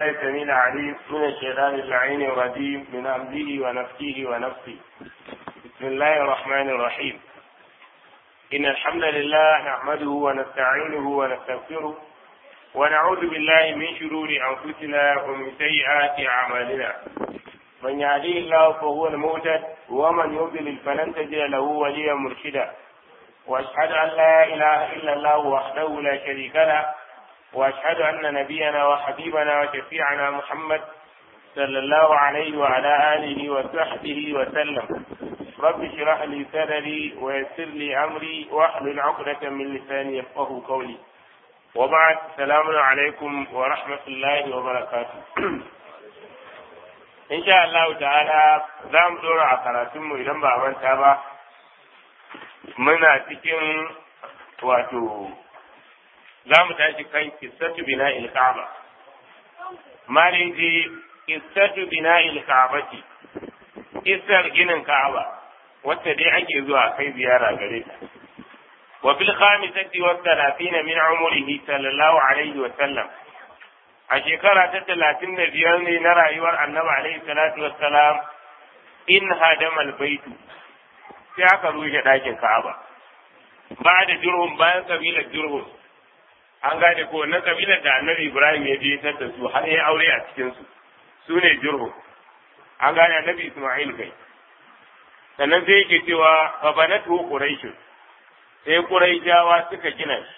السميع العليم من الشيطان اللعين الرجيم من أمره ونفسه ونفسه بسم الله الرحمن الرحيم إن الحمد لله نحمده ونستعينه ونستغفره ونعوذ بالله من شرور أنفسنا ومن سيئات أعمالنا من يهديه الله فهو المهتد ومن يضلل فلن تجد له وليا مرشدا واشهد ان لا اله الا الله وحده لا شريك له واشهد ان نبينا وحبيبنا وشفيعنا محمد صلى الله عليه وعلى اله وصحبه وسلم رب اشرح لي صدري ويسر لي امري واحلل عقدة من لساني يفقه قولي وبعد السلام عليكم ورحمة الله وبركاته in sha Allah ta'ala za mu dora a karatunmu idan ba manta ba muna cikin wato za mu tashi kan kissatu bina il-ka'aba malin ji kissatu bina il-ka'abati kissar ginin ka'aba wacce dai ake zuwa kai ziyara gare ta wa bil khamisati wa 30 min umrihi sallallahu alaihi wa sallam a shekara ta talatin da biyar ne na rayuwar annabi alaihi salatu wassalam in hadama albaitu sai aka rushe ɗakin ka'aba ba da jurhum bayan kabilar jurhum an gane ko wannan kabilar da annabi ibrahim ya je da su har ya aure a cikin su su ne jurhum an gane annabi isma'il kai sannan sai yake cewa fa banatu quraish sai quraishawa suka gina shi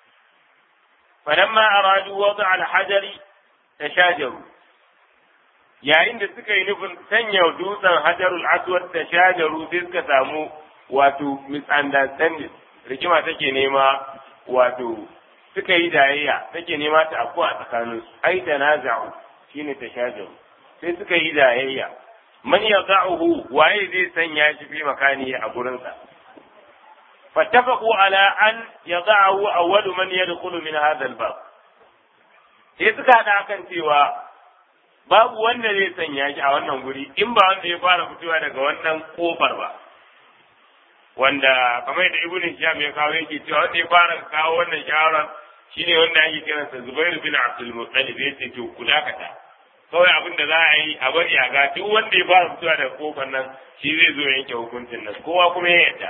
فلما أرادوا وضع الحجر تشاجروا yayin da suka yi nufin sanya dutsen hajarul aswad ta shajaru sai suka samu wato misunderstanding rikima take nema wato suka yi dayayya take nema ta afku a tsakanin su ai da naza'u shine ta shajaru sai suka yi dayayya man yada'uhu waye zai sanya shi fi makani a gurinsa فاتفقوا على أن يضعه أول من يدخل من هذا الباب sai suka haɗa kan cewa babu wanda zai sanya shi a wannan guri in ba wanda ya fara fitowa daga wannan kofar ba wanda kamar da ibnu Hisham ya kawo yake cewa wanda ya fara kawo wannan shawara shine wanda ake kiransa Zubair bin Abdul Muttalib yace to ku dakata kawai abin da za a yi a bari a ga duk wanda ya fara fitowa daga kofar nan shi zai zo yanke hukuncin nan kowa kuma ya yarda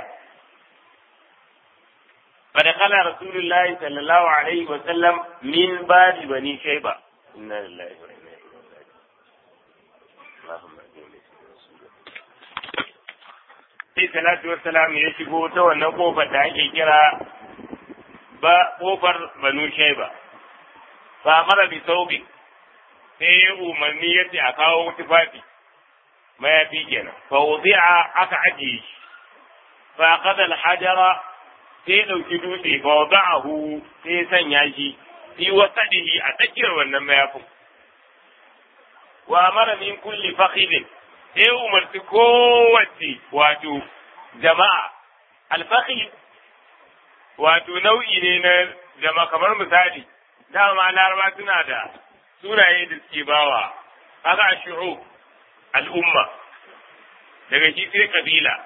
فدخل رسول الله صلى الله عليه وسلم من باب بني شيبة إنا لله وإنا إليه راجعون اللهم sai salatu wassalam ya shigo ta wannan kofar da ake kira ba kofar banu shaiba fa mara bi saubi sai ya umarni ya ce a kawo tufafi mayafi kenan fa wudi'a aka ajiye shi fa qada al-hajara sai ya ɗauki dutse fa wada'ahu sai ya sanya shi fi wasadihi a tsakiyar wannan mayafin wa amara min kulli fakhidin sai umarci kowace wato jama'a alfakhid wato nau'i ne na jama'a kamar misali dama laraba suna da sunaye da suke bawa kaga shu'ub al'umma daga shi sai kabila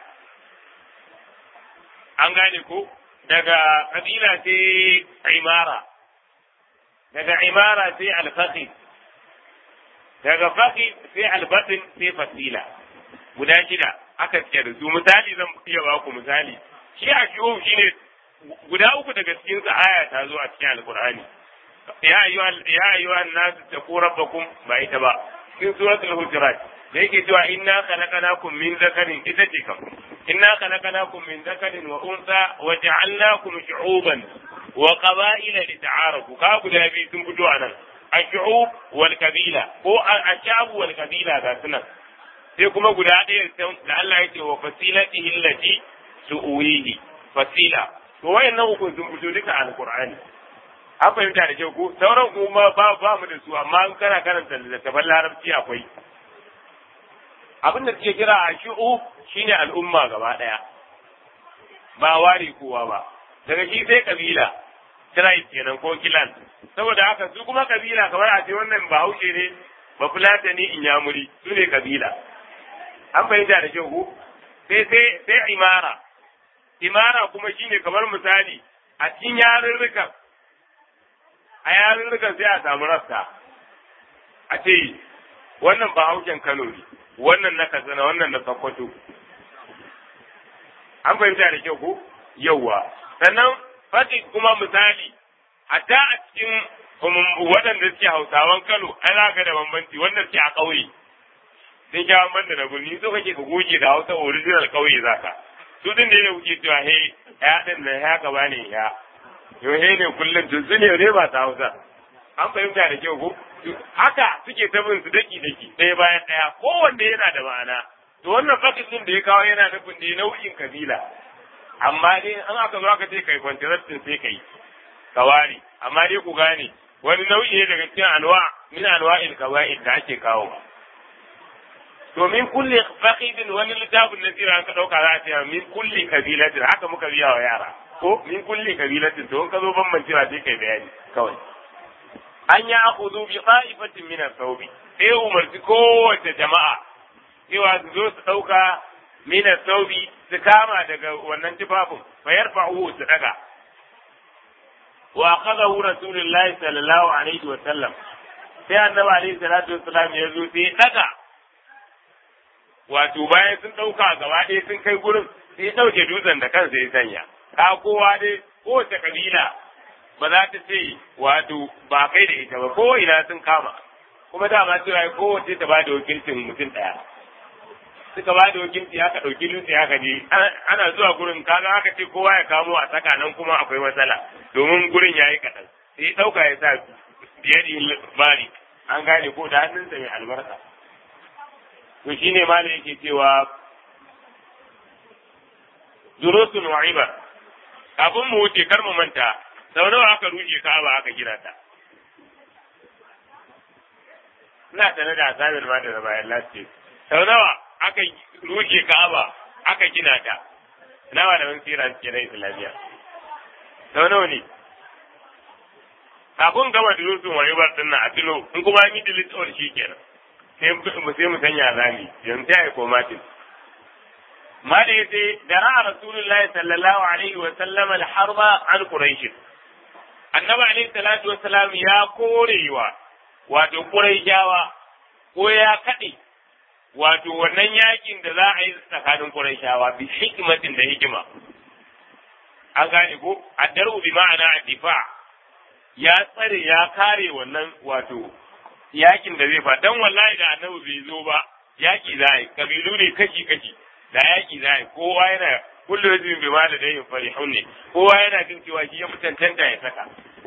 an gane ko daga kabila sai imara daga imara sai alfaqi daga faqi sai albatin sai fasila guda shida aka ce da su misali zan iya ba ku misali shi a shi'o shine guda uku daga cikin sa aya ta zo a cikin alqur'ani ya ayyuha ya ayyuha an-nas taqu rabbakum ba ita ba cikin suratul hujurat da yake cewa inna khalaqnakum min zakarin ita ce kam inna khalaqnakum min zakarin wa unsa wa ja'alnakum shu'uban wa qaba'ila lita'arafu ka guda biyu sun fito anan ash-shu'ub wal kabila ko ash-sha'b wal kabila ga sunan sai kuma guda ɗaya da Allah yake wa fasilatihi allati tu'wihi fasila to wayannan uku sun fito duka alqur'ani an fahimta da kyau ko sauran kuma ba ba mu da su amma in kana karanta littattafan larabci akwai abin da suke kira a shi'u shine al'umma gaba ɗaya ba ware kowa ba daga shi sai kabila tribe kenan ko kilan saboda haka su kuma kabila kamar a ce wannan bahaushe ne ba fulata ne inyamuri su ne kabila an fahimta da kyau ko sai sai sai imara imara kuma shine kamar misali a cikin yarurrukan a yarurrukan sai a samu rasta a ce wannan ba haushen Kano ne wannan na Katsina wannan na Sokoto an fahimta da kyau ko yawwa sannan fati kuma misali hatta a cikin waɗanda suke hausawan Kano ai za ka da bambanci wanda suke a ƙauye sun sha bambanta da birni so kake ka goge da hausa original ƙauye zaka su din ne kuke cewa he ya din nan ya gaba ne ya yo he ne kullum tun su ne ne ba ta hausa an fahimta da kyau ko haka suke ta bin su daki daki ɗaya bayan ɗaya kowanne yana da ma'ana to wannan fakisin da ya kawo yana nufin ne nau'in kabila amma dai an aka zo aka ce kai kwantarastin sai kai kawari amma dai ku gane wani nau'i ne daga cikin anwa min anwa'il kawa'id da ake kawo to min kulli faqidin wani littafin na tsira ka dauka za a ce min kulli kabilatin haka muka biya wa yara ko min kulli kabilatin to in ka zo bambancewa sai kai bayani kawai an ya akhudhu bi qa'ifatin min as-sawbi sai umarci kowace jama'a cewa su zo su dauka min as-sawbi su kama daga wannan tufafin fa yarfa'uhu su daga wa akhadahu rasulullahi sallallahu alaihi wa sallam sai annabi alaihi salatu wassalam ya zo sai daga wato bayan sun ɗauka gaba ɗaya sun kai gurin sai ya ɗauke dutsen da kansa ya sanya ka kowa dai kowace kabila ba za ta ce wato ba kai da ita ba ko ina sun kama kuma dama cewa kowace ta ba da wakilcin mutum ɗaya suka ba da wakilci aka ɗauki dutse aka je ana zuwa gurin kaga aka ce kowa ya kamo a tsaka nan kuma akwai matsala domin gurin ya yi kaɗan sai ya ɗauka ya sa biyar bari an gane ko da hannunsa mai albarka to shine malam yake cewa durusun wa ibar kafin mu wuce kar mu manta sau nawa aka rushe ka'aba aka gina ta ina tare da asabar ma da bayan lasce sau nawa aka rushe ka'aba aka gina ta nawa da wani sira suke na islamiyya sau nawa ne kafin gama durusun wa ibar din na a tilo in kuma an yi dilitowar shi kenan sai mu sanya rami yanzu ta yi komatin ma da ya ce da ra'a rasulullahi sallallahu alaihi wa sallam al-harba an quraish annabi alaihi salatu wa salam ya korewa wato quraishawa ko ya kade wato wannan yakin da za a yi tsakanin quraishawa bi hikmatin da hikima an gane ko addaru bi ma'ana difa ya tsare ya kare wannan wato yakin da zai fa dan wallahi da annabi bai zo ba yaki za yi kabilu ne kashi kashi da yaki za yi kowa yana kullu rajulin bi ma da dai farihun ne kowa yana jin cewa shi ya mutantanta ya saka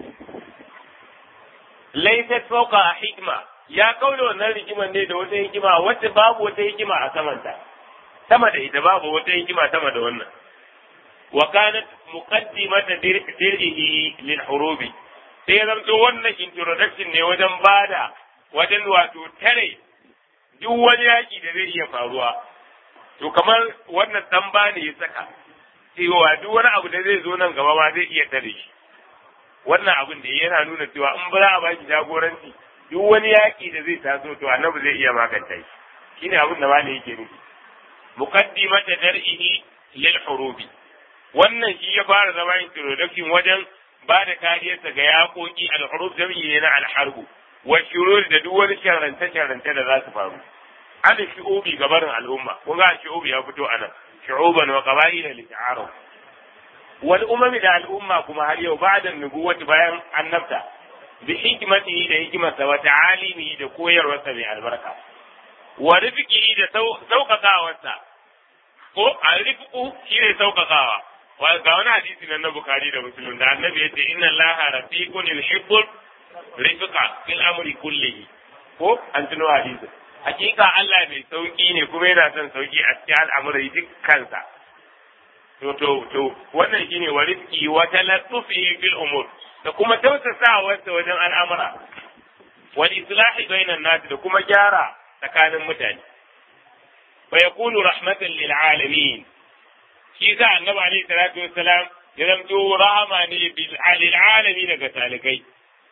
laysat fawqa hikma ya kaula wannan rigiman ne da wata hikima wacce babu wata hikima a samanta sama da ita babu wata hikima sama da wannan wa kanat muqaddimata dir'ihi lil hurubi sai ya zamto wannan introduction ne wajen bada wajen wato tare duk wani yaƙi da zai iya faruwa to kamar wannan dan ba ne ya saka cewa duk wani abu da zai zo nan gaba ma zai iya tare shi wannan abin da yana nuna cewa in ba a baki jagoranci duk wani yaƙi da zai taso to annabi zai iya maganta shi shine abin da malai yake nufi muqaddimata dar'ihi lil hurubi wannan shi ya fara zama introduction wajen ba da kariyarsa ga yaƙoƙi al-hurub jami'i ne na al-harbu wa shurur da duk wani sharrance-sharrance da za su faru an shi'ubi gabarin al'umma kun ga shi'ubi ya fito anan shu'uban wa qaba'ila li ta'aruf wal umami da al'umma kuma har yau ba'da nubuwati bayan annabta bi hikmatihi da hikmarsa wa ta'alimihi da koyarwarsa mai albarka wa rifqihi da sauƙaƙawarsa ko a rifqu shine sauƙaƙawa ga wani hadisi nan na Bukhari da Muslim da Annabi ya ce inna Allaha rafiqun yuhibbul rifqa fil amri kullihi ko an tuno hadisi hakika Allah mai sauki ne kuma yana son sauki a cikin al'amurai dukkansa to to to wannan shine wa rizqi wa talattufi fil umur da kuma tausasawa wajen al'amura wal islahi bainan nas da kuma gyara tsakanin mutane wa yakunu rahmatan lil alamin shi sa annabi alaihi salatu wassalam ya zamto rahama ne bil alamin daga talikai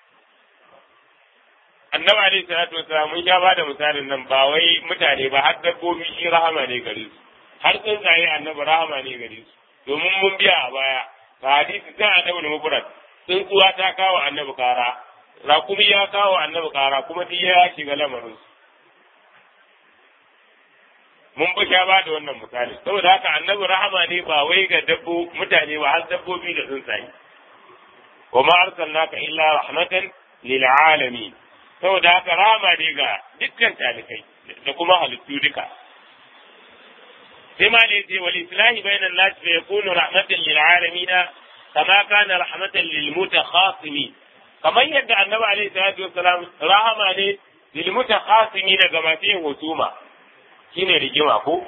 annabi alaihi salatu wasalam mun sha bada misalin nan ba wai mutane ba har dabbobi shi rahama ne gare su har tsuntsaye annabi rahama ne gare su domin mun biya a baya ga hadisi sai annabi mufrad tsuntsuwa ta kawo annabi kara raƙumi ya kawo annabi ƙara kuma duk ya shiga lamarin mun fi sha ba da wannan misali saboda haka annabi rahama ne ba wai ga dabbo mutane ba har dabbobi da tsuntsaye wa ma arsalnaka illa rahmatan lil alamin saboda haka rahama ne ga dukkan talikai da kuma halittu duka sai ma ne ce wal islahi bainan nas fa yakunu rahmatan lil alamin kama kana rahmatan lil mutakhasimin kamar yadda annabi alaihi salatu wassalam rahama ne lil mutakhasimin ga masu yin husuma shine rigima ko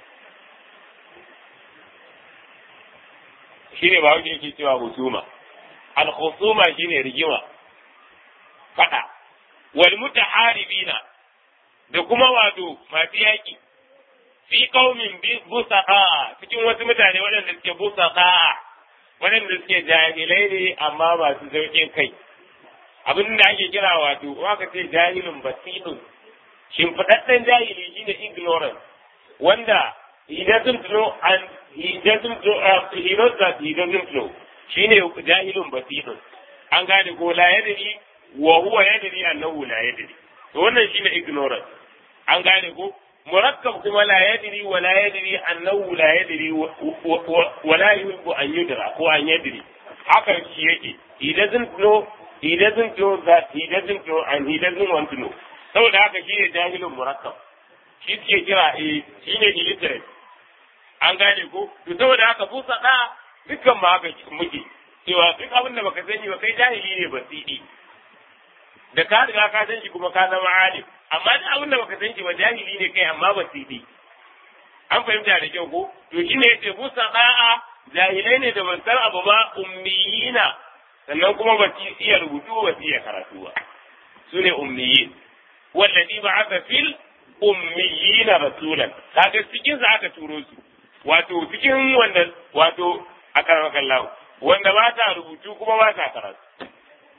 shine ba wanda yake cewa husuma al husuma shine rigima fada wal mutaharibina da kuma wato masu yaki fi qaumin busaqa cikin wasu mutane waɗanda suke busaqa waɗanda suke jahilai ne amma masu sauƙin kai abin da ake kira wato waka ce jahilun basirun shimfiɗaɗɗen jahili shine ignorance wanda he doesn't know and he doesn't know uh, he knows that he doesn't know shine jahilun basirun an gane ko la yadri wa huwa yadri annahu la yadri to wannan shine ignorance an gane ko murakkab kuma la yadri wa la yadri annahu la yadri wa la yuhibbu an yudra ko an yadri haka shi yake he doesn't know he doesn't know that he doesn't know and he doesn't want to know saboda haka shi ne jahilin murakkab shi suke kira eh shi ne illiterate an gane ko to saboda haka busa da dukkan ma haka muke cewa duk abin da baka sani ba kai jahili ne basidi da ka riga ka san shi kuma ka zama alim amma duk abin da baka san shi ba jahili ne kai amma basidi an fahimta da kyau ko to shi ne yace busa da'a jahilai ne da ban san abu ba ummiyina sannan kuma ba su iya rubutu ba su iya karatu ba su ne ummiyin wallazi ba'atha fil ummiyina rasulan kaga cikin sa aka turo su wato cikin wanda wato aka kallahu wanda ba ta rubutu kuma ba ta karatu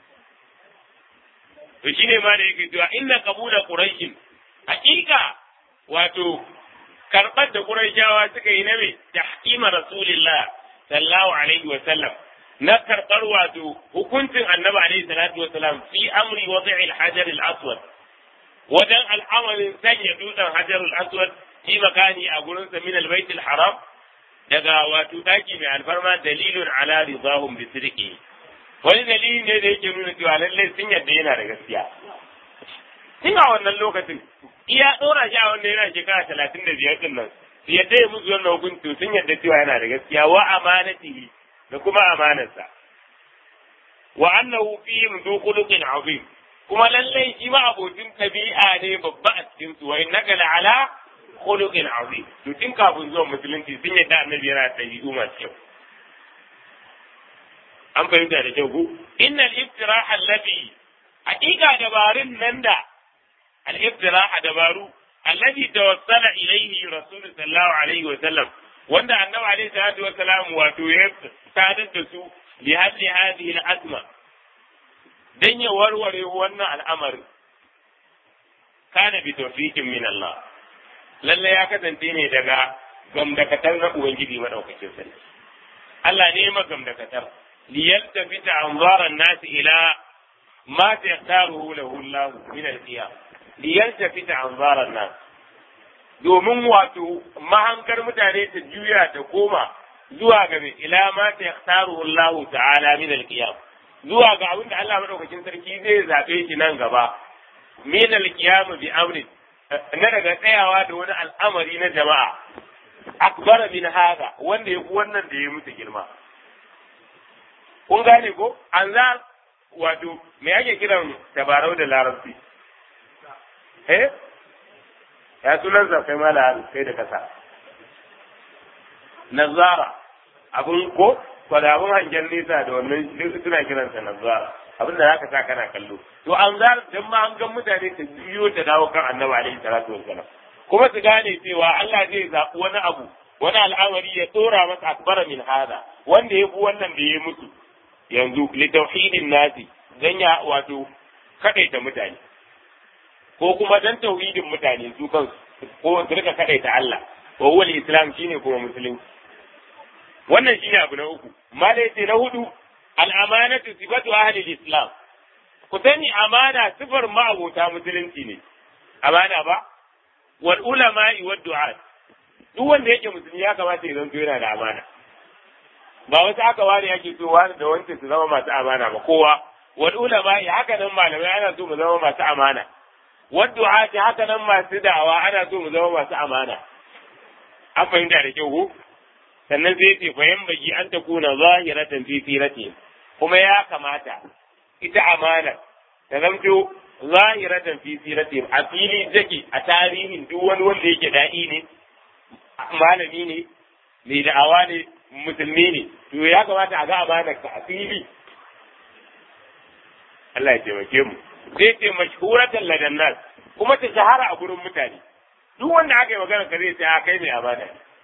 to shine ma da yake cewa inna qabula quraish hakika wato karbar da quraishawa suka yi na me tahkima rasulillah sallallahu alaihi wa sallam na karbar wato hukuncin annabi alaihi salatu wa salam fi amri wadi'i al-hajar al-aswad wajen al'amarin sanya dutsen hajar al-aswad fi makani a gurin sa min al-bait al-haram daga wato daki mai alfarma dalilun ala ridahum bi sidqi wani dalili ne da yake nuna cewa lallai sun yadda yana da gaskiya tun a wannan lokacin iya ɗora shi a wanda yana shekara talatin da biyar ɗin nan su yadda ya musu wannan hukunci sun yadda cewa yana da gaskiya wa amanatihi da kuma amanarsa wa annahu fihim du khuluqin azim kuma lallai shi ma abokin tabi'a ne babba a cikin su wa innaka la'ala khuluqin azim to tun kafin zuwan musulunci sun yadda annabi yana da ɗabi'u masu kyau an fahimta da kyau ko innal iftiraha allazi haqiqa dabarun nan da al iftiraha dabaru allazi tawassala ilayhi rasul sallallahu alaihi wa sallam wanda annabi alaihi salatu wa salam wato ya sadar da su li hadli hadhihi al azma dan ya warware wannan al'amari kana bi tawfiqin min Allah lalle ya kasance ne daga gamdakatar na ubangiji madaukakin sarki Allah ne ma gamdakatar ليلتفت أنظار الناس إلى ما تختاره له الله من القيام ليلتفت أنظار الناس domin wato mahankar mutane ta juya ta koma zuwa ga mai ila ma ta yaktaru Allah ta'ala min al-qiyam zuwa ga abinda Allah madaukakin sarki zai zabe shi nan gaba min al-qiyam bi amri na daga tsayawa da wani al'amari na jama'a akbara min hada wanda ya wannan da ya mutu girma kun gane ko an za wato me ake kiran tabarau da larabci eh ya sunan sa kai mala kai da kasa nazara abun ko kwada abun hangen nesa da wannan suna kiransa nazara abin da zaka sa kana kallo to an za dan ma an ga mutane ta biyo ta dawo kan annabi alaihi salatu wassalam kuma su gane cewa Allah zai zaɓi wani abu wani al'amari ya tsora masa akbara min hada wanda ya fi wannan da ya mutu yanzu litauhidin nasi dan ya wato kadaita mutane ko kuma dan tauhidin mutane su kansu ko su rika kadaita Allah wa huwa islam shine kuma musulunci wannan shine abu na uku mala yace na hudu al amanatu sifatu ahli islam ku sani amana sifar ma'abota musulunci ne amana ba wal ulama'i wad du'at duk wanda yake musulmi ya kamata ya zanto yana da amana ba wasu aka ware yake so wani da wancan su zama masu amana ba kowa wal ulama'i haka nan malamai ana so mu zama masu amana wad du'at haka nan masu da'awa ana so mu zama masu amana an fahimta da kyau ko sannan sai ce fa bagi an ta kuna zahiratan fi sirati kuma ya kamata ita amana ta zamto zahiratan fi sirati a fili take a tarihin duk wani wanda yake da'i ne malami ne mai da'awa ne musulmi ne to ya kamata a ga amana ka a fili Allah ya taimake mu sai ce mashhuratan ladan nas kuma ta shahara a gurin mutane duk wanda aka yi magana ka zai ce a kai mai amana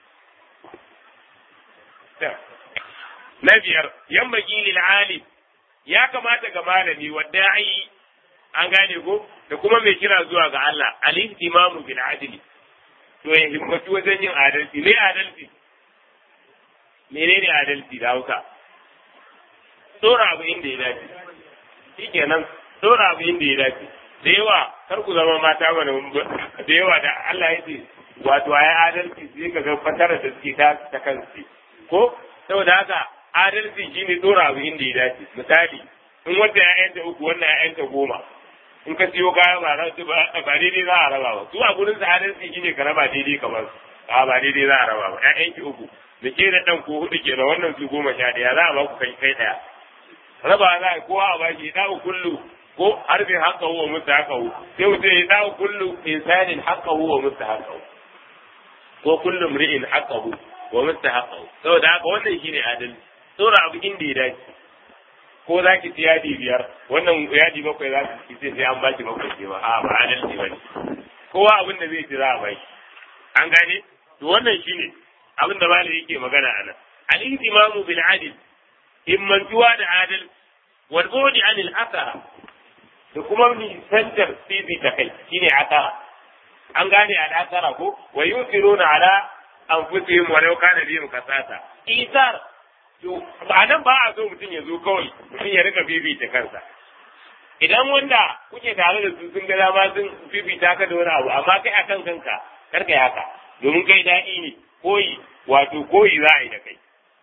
na biyar yan baki lil alim ya kamata ga malami wadda ai an gane ko da kuma mai kira zuwa ga Allah al ihtimamu bil adli to ya himmatu wajen yin adalci me adalci menene adalci da Hausa tsora abu inda ya dace shikenan tsora abu inda ya dace da yawa kar ku zama mata mana da yawa da Allah ya ce wato ayi adalci sai ka ga fatara da suke ta ta kansu ko saboda haka adalci shine tsora abu inda ya dace misali in wanda ya yanta uku wannan ya yanta goma in ka siyo kaya ba ba daidai za a raba ba su a gurin sa adalci shine ka raba daidai kamar a ba daidai za a raba ba ƴaƴan ki uku da ke da ɗan ko hudu kenan wannan su goma sha ɗaya za a ba ku kai kai ɗaya raba za a kowa a baki da kullu ko harbin haka huwa musu haka hu sai mutum ya da kullu insanin haka huwa musu haka hu ko kullu mri'in haka hu wa musu haka hu saboda haka wannan shine adalci tsora abu inda ya dace ko za ki ci yadi biyar wannan yadi bakwai za ki ci sai an baki bakwai ce ba a ba adalci ba ne kowa abin da zai ci za a baki an gane to wannan shine abin da malami yake magana a nan al-ihtimamu bil adl himmantuwa da adal wal bu'di anil athara da kuma nisantar fifi ta kai shine asara an gane al asara ko wa yusiruna ala anfusihim wa law kana bihim kasasa isar to ba nan ba a so mutum ya zo kawai mutum ya rika fifita kansa idan wanda kuke tare da su sun ga dama sun fifita ka da wani abu amma kai akan kanka kar kai haka domin kai daɗi ne koyi wato koyi za a yi da kai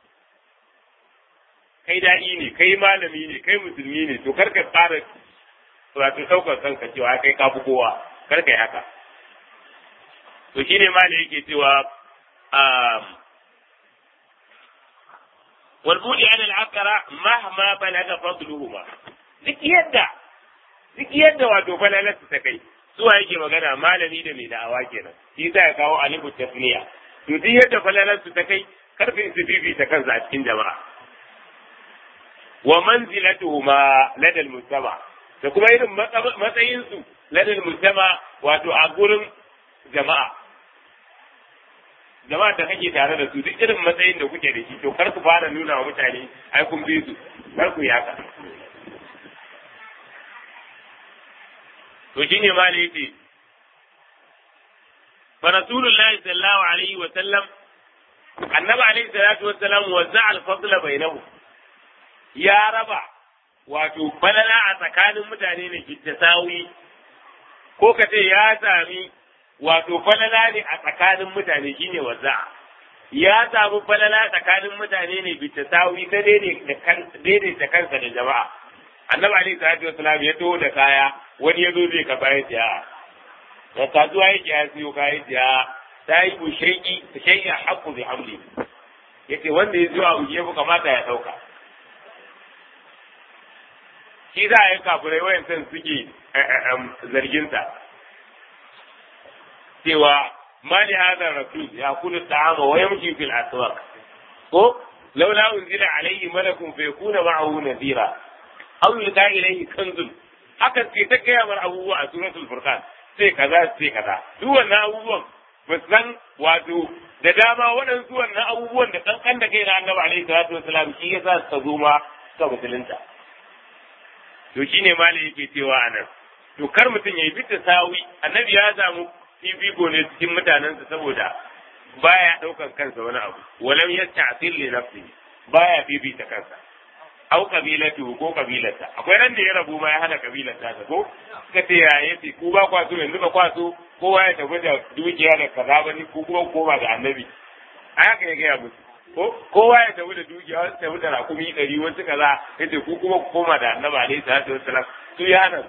kai daɗi ne kai malami ne kai musulmi ne to kar ka fara wato ɗaukar kanka cewa kai ka fi kowa kar kai haka to shine malami yake cewa والبولي على العقرة مهما بلغ فضلهما duk yadda duk yadda wato falalarsu ta kai zuwa yake magana malami da mai da'awa kenan shi za ya kawo alifu tasniya to duk yadda falalarsu ta kai karfin su fifita kansa a cikin jama'a wa manzilatuhuma ladal mujtama da kuma irin matsayin su ladal mujtama wato a gurin jama'a jama'a da kake tare da su duk irin matsayin da kuke da shi to kar ku fara nuna wa mutane ai kun bi su kar ku yi haka to shine ma ne yace fa rasulullahi sallallahu alaihi wa sallam annabi alaihi salatu wa sallam wazza al fadla bainahu ya raba wato balala a tsakanin mutane ne tasawi ko ka ce ya sami wato falala ne a tsakanin mutane shine wazza ya samu falala tsakanin mutane ne tasawi ta daidaita kansa da jama'a annabi alaihi salatu wasalam ya taho da kaya wani ya zo zai ka ya siya da kasuwa yake ya siyo kaya siya ta yi ku shaiki shaiki a haƙƙu bi hamli yace wanda ya zo a uje ku kamata ya ɗauka shi za a yi kafirai wayan san suke zarginsa cewa ma li hadha rasul ya kulu ta'ama wa yamshi fil aswaq ko laula unzila alayhi malakun fa yakuna ma'ahu nadira aw yulqa ilayhi kanzun haka ce ta gaya mar abubuwa a suratul furqan sai kaza sai kaza duk wannan abubuwan ba san wato da dama waɗansu wannan abubuwan da kankan da kai na annabi alaihi salatu wasalam shi yasa suka zo ma suka musulunta to shine malai yake cewa anan to kar mutum ya yi bita sawi annabi ya samu fifiko ne cikin mutanensa saboda baya ɗaukan kansa wani abu walam yasta'sil li nafsihi baya fifita kansa au kabilatu ko kabilarsa akwai ran da ya rabu ma ya hana kabilarsa ta ko suka ce ya yace ku ba kwaso yanzu ba kwaso kowa ya tafi da dukiya da kaza ba ni ku kuma koma da annabi a haka ya gaya musu ko kowa ya tafi da dukiya wasu tafi da rakumi ɗari wasu kaza yace ku kuma ku koma da annabi alaihi salatu wassalam su ya hana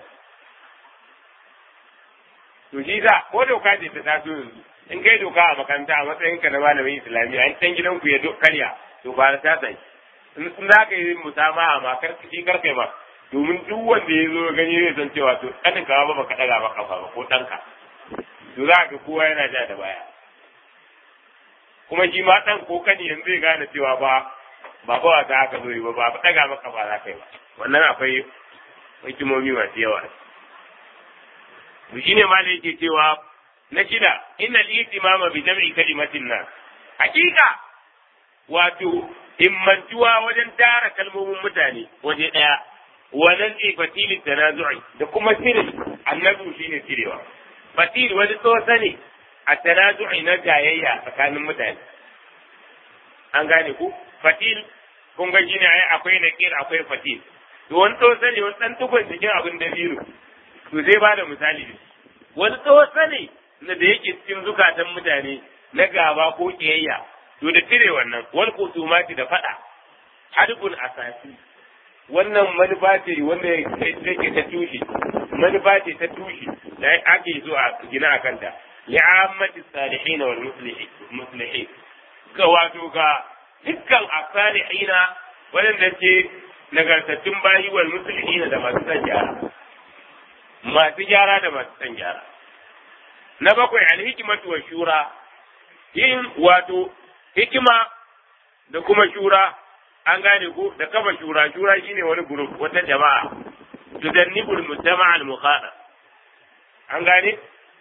to shi za ko doka ce ta taso yanzu in kai doka a makaranta a matsayin ka na malamin islamiyya in can gidan ku ya karya to ba ta sai in za ka yi musamaha ma kar shi kar kai ma domin duk wanda ya zo gani zai san cewa to ɗanin ka ba baka ɗaga ba kafa ba ko ɗanka to za ka kowa yana ja da baya kuma shi ma ɗan ko kani yanzu zai gane cewa ba ba ba wata haka zo yi ba ba ɗaga maka ba za ka yi ba wannan akwai hikimomi masu yawa to shine ma yake cewa na shida inna al-ihtimama bi jam'i kalimatin nas hakika wato himmantuwa wajen tara kalmomin mutane waje daya wannan ce fatilin tanazu'i da kuma sirri annabi shine cirewa fatil wani tsosa ne a tanazu'i na jayayya tsakanin mutane an gane ku fatil kun ga shine ai akwai nakir akwai fatil to wani tsosa ne wani dan tukun cikin abin da biyu to zai ba da misali wani tsosa ne na da yake cikin zukatan mutane na gaba ko kiyayya to da cire wannan wal kusumati da fada hadbun asasi wannan manufa ce wanda yake ta tushe manufa ce ta tushe da ake so a gina a kanta li'ammati salihin wal muslihin ga wato ga dukkan asalihina wadanda ke nagartattun bayi wal muslihin da masu san gyara masu gyara da masu san gyara na bakwai alhikimatu wa shura yin wato hikima da kuma shura an gane ko da kafa shura shura shine wani group wata jama'a tudannibul mujtama' al mukhada an gane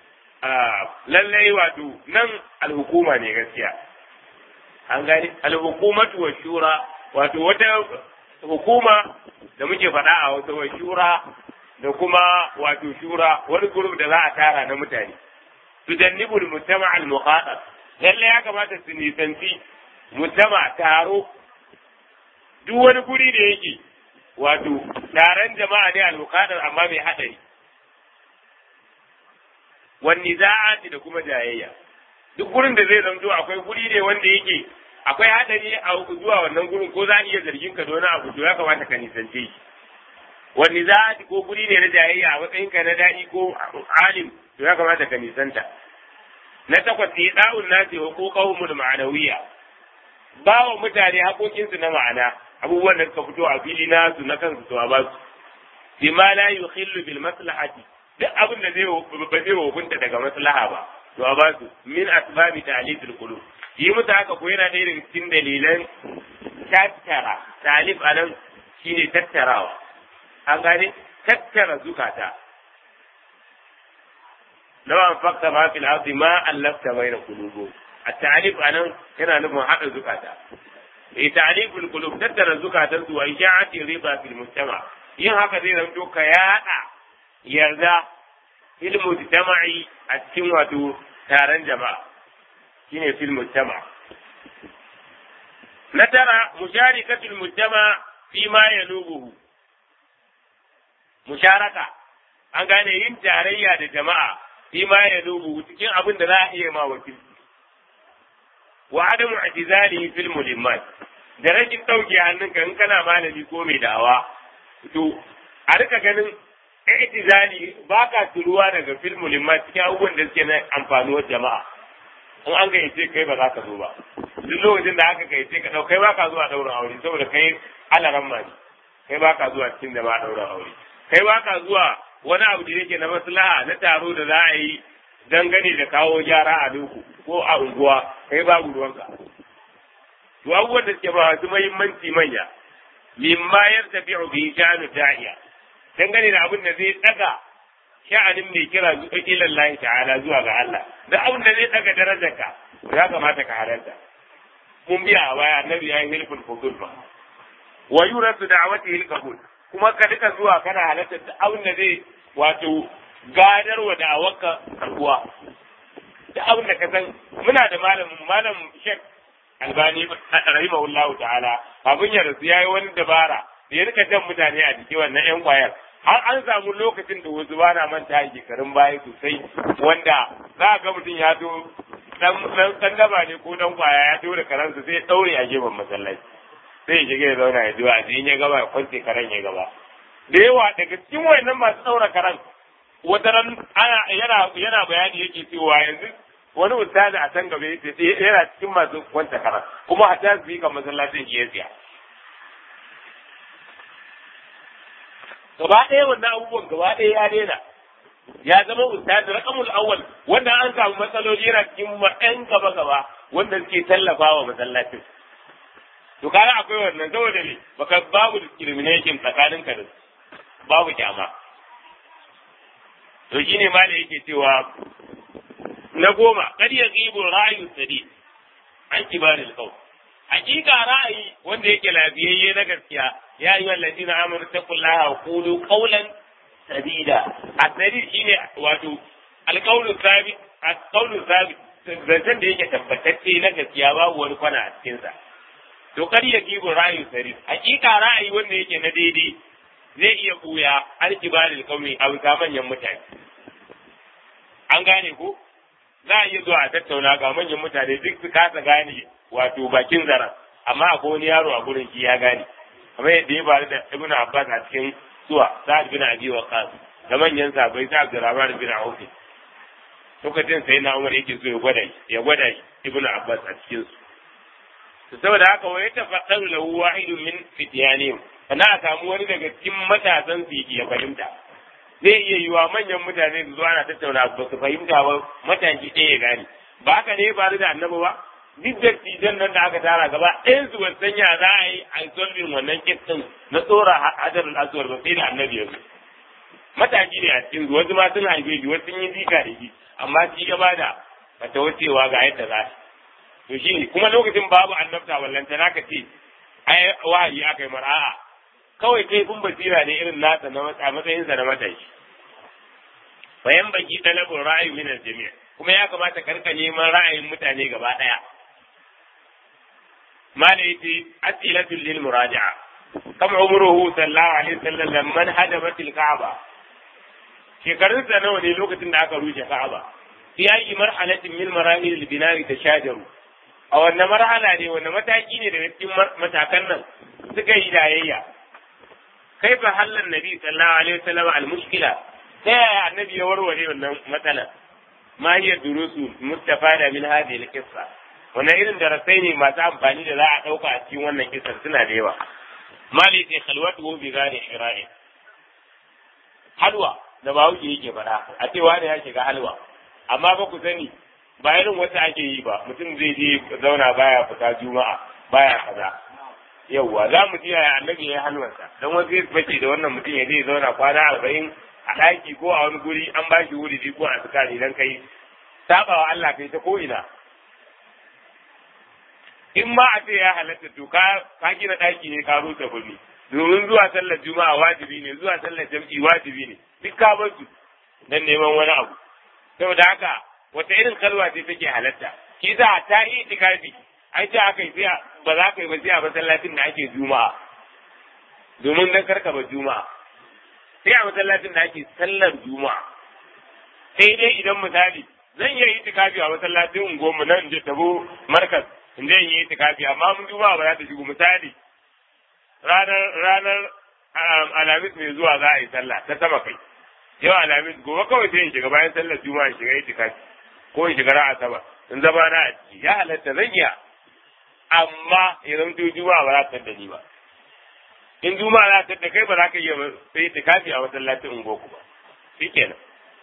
lallai wato nan alhukuma ne gaskiya an gane alhukumatu wa shura wato wata hukuma da muke faɗa a wata wa shura da kuma wato shura wani group da za a tara na mutane tudannibul mujtama' al mukhada lalle ya kamata su nisanci mujtama taro duk wani guri da yake wato taron jama'a ne al mukhada amma mai hadari wani za'ati da kuma jayayya duk gurin da zai zamto akwai guri ne wanda yake akwai hadari a zuwa wannan gurin ko za a iya zargin ka da wani abu to ya kamata ka nisance shi wani za'ati ko guri ne na jayayya a matsayinka na daɗi ko alim to ya kamata ka nisanta na takwas ne da'un nasi wa ko qawmul ma'anawiya ba wa mutane haƙoƙinsu na ma'ana abubuwan da suka fito a fili nasu na kansu to a ba su bima la yukhillu bil maslahati duk abin da zai ba zai hukunta daga maslaha ba to a ba su min asbabi ta'lifil qulub yi musu haka ko yana ɗaya daga cikin dalilan tattara talif anan shine tattarawa an gane tattara zukata لو أنفقت ما في الأرض ما ألفت بين قلوبهم التعريف أنا هنا نبغى حق الزكاة تعريف القلوب تتر الزكاة وإشاعة الرضا في المجتمع yin haka zai zamto ka yaɗa yarda fil mujtama'i a cikin wato taron jama'a shine fil mujtama na tara musharikatul mujtama fi ma yalubuhu musharaka an gane yin tarayya da jama'a fi ma yalubuhu cikin abin da za a iya ma wakilci wa adamu i'tizali fil mulimmat da rashin dauke hannunka in kana malami ko mai dawa to a rika ganin i'tizali ba ka turuwa daga fil mulimmat cikin abubuwan da suke na amfanuwar jama'a in an gayyace kai ba za ka zo ba duk lokacin da aka gayyace ka dau kai ba ka zuwa daurin aure saboda kai alaran ma ne kai ba ka zuwa cikin da ba daurin aure kai ba ka zuwa wani abu da yake na maslaha na taro da za a yi dangane da kawo gyara a duku ko a unguwa kai babu ruwanka to abubuwan da suke ba su muhimmanci manya mimma yartafi'u bi sha'anu da'iya dangane da abin da zai daga sha'anin mai kira ila Allah ta'ala zuwa ga Allah da abin da zai daga darajarka ya kamata ka halarta mun biya a baya annabi ya yi hilful fudul ba wa yuratu da'watihi al-qabul kuma ka duka zuwa kana halarta da abin da zai wato gadarwa da awaka karbuwa da abin da ka san muna da malamin malam Sheikh Albani rahimahullahu ta'ala abin ya rasu yayi wani dabara ya rika jan mutane a jiki wannan yan kwayar har an samu lokacin da wasu ba na manta a shekarun baya sosai wanda za a ga mutum ya zo dan dan daba ne ko dan kwaya ya tura karansa sai ya daure a gefen masallaci sai ya shiga ya zauna ya zuwa in ya gaba ya kwance karen ya gaba da yawa daga cikin wayannan masu daura karen wata ran ana yana yana bayani yake cewa yanzu wani ustazi a can gaba yace yana cikin masu kwanta karen kuma a ta zika masallacin shi ya tsaya gaba ɗaya wannan abubuwan gaba ɗaya ya daina ya zama ustazi rakamul awwal wanda an samu matsaloli yana cikin ɗan gaba gaba wanda suke tallafa wa masallacin to kaga akwai wannan saboda ne baka babu discrimination tsakanin ka da babu kyama to shine ma da yake cewa na goma kad ya gibu ra'ayu sadi an kibaril qawl hakika ra'ayi wanda yake lafiyayye na gaskiya ya yi wallazi na amur ta kullaha wa kulu qawlan sadida asadi shine wato alqawlu sabit alqawlu sabit zancen da yake tabbatacce na gaskiya babu wani kwana a cikin sa to kar ya gibu ra'ayu sadi hakika ra'ayi wanda yake na daidai zai iya buya alkibaril qawmi a bisa manyan mutane an gane ko za a iya zuwa a tattauna ga manyan mutane duk su kasa gane wato bakin zara amma akwai wani yaro a gurin shi ya gane kamar yadda ya faru da ibnu abbas a cikin suwa sa'ad bin abi waqas da manyan sahabbai sa abdurrahman bin auf lokacin sai na umar yake so ya gwada ya gwada ibnu abbas a cikin su saboda haka wa yatafaqaru lahu wahidun min fityanihim kana a samu wani daga cikin matasan su ya fahimta zai iya yiwa manyan mutane su zo ana tattauna ba su fahimta ba mataki ɗaya ya gane ba haka ne ba da annabi ba duk da tijan nan da aka tara gaba ɗayan su ban sanya za a yi a solving wannan kitsin na tsora hajarul aswar ba sai da annabi ya zo mataki ne a cikin su wasu ma sun haife shi wasu sun yi zika da shi amma shi ya bada bata wucewa ga yadda za to shi ne kuma lokacin babu annabta wallanta naka ce ai wahayi aka yi mar'a kawai kai kun basira ne irin nasa na matsayinsa na matashi bayan baki talabin ra'ayi min jami'a kuma ya kamata karka neman ra'ayin mutane gaba daya mala yace asilatul lil muraja'a kam umruhu sallallahu alaihi wasallam lamman hadamat al ka'aba shekarun sa nawa ne lokacin da aka rushe ka'aba fi ayi marhalatin min marahil al bina'i tashajaru a wannan marhala ne wannan mataki ne daga cikin matakan nan suka yi dayayya كيف حل النبي صلى الله عليه وسلم المشكلة يا النبي يوروري wannan matsala ما هي الدروس المستفادة من هذه القصة wannan irin darasai ne masu amfani da za a ɗauka a cikin wannan kisar suna da yawa mali ce khalwatu bi gane shira'i halwa da ba wuce yake faɗa a ce wani ya shiga halwa amma ba ku sani ba irin wata ake yi ba mutum zai je zauna baya fita juma'a baya kaza yauwa za mu ji yaya annabi ya yi halwarsa don wasu ya bace da wannan mutum ya zai zauna kwana arba'in a ɗaki ko a wani guri an ba shi wuri ko a suka idan kai saba wa Allah kai ta ko ina in ma a ce ya halatta to ka ka gina ɗaki ne ka rusa gurbi domin zuwa sallar juma'a wajibi ne zuwa sallar jam'i wajibi ne duk ka bar su dan neman wani abu saboda haka wata irin kalwa ce take halatta kisa ta yi itikafi ai ce aka yi sai ba za ka yi ba sai a masallacin da ake juma'a domin dan karka ba juma'a sai a masallacin da ake sallar juma'a sai dai idan misali zan iya yi tikafi a masallacin unguwarmu nan je tabo markas in zan yi tikafi amma mun juma'a ba za ta shigo misali ranar ranar alhamis mai zuwa za a yi sallah ta sama kai yau alhamis gobe kawai sai in shiga bayan sallar juma'a in shiga yi tikafi ko in shiga ra'a sama in zama na a ciki ya halatta zan iya amma idan to juma'a ba za ta da ni ba in juma'a za ta da kai ba za ka iya sai ta kafi a masallacin ungoku ba shikenan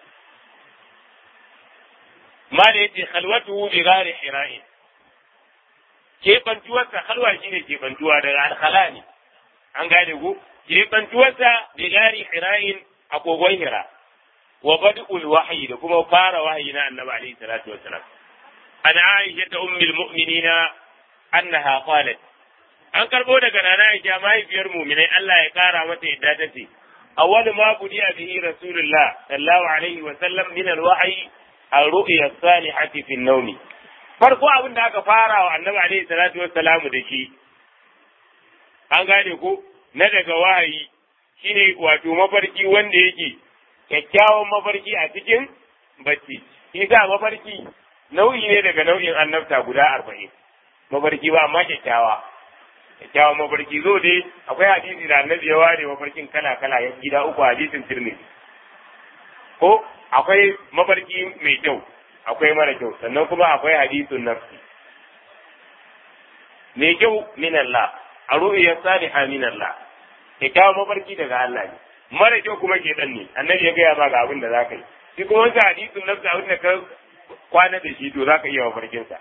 ma da yace khalwatu bi ghairi hira'in kebantuwarsa halwa shine kebantuwa daga alkhala ne an gane ku kebantuwarsa bi ghairi hira'in a kogon hira wa bad'ul wahyi da kuma fara wahayi na annabi alaihi salatu wassalam an aisha ummul mu'minina annaha qalat an karbo daga nana Aisha mahaifiyar mu'minai Allah ya kara mata yadda ta ce awwal ma budiya bihi rasulullah sallallahu alaihi wa sallam min alwahyi ar-ru'ya as-salihati fi an-nawm farko abin da aka fara wa annabi alaihi salatu wassalam da shi an gane ko na daga wahayi shine wato mafarki wanda yake kyakkyawan mafarki a cikin bacci shi sa mafarki nau'i ne daga nau'in annabta guda arba'in mafarki ba amma kyakkyawa kyakkyawan mafarki zo dai akwai hadisi da annabi ya ware mafarkin kala kala ya gida uku hadisin tirmidhi ko akwai mafarki mai kyau akwai mara kyau sannan kuma akwai hadisun nafsi mai kyau min Allah a ru'iyar salihah min Allah kyakkyawan mafarki daga Allah ne mara kyau kuma ke dan ne annabi ya gaya ma ga abin da zaka yi shi kuma wancan hadisun nafsi abin da ka kwana da shi to zaka iya mafarkin sa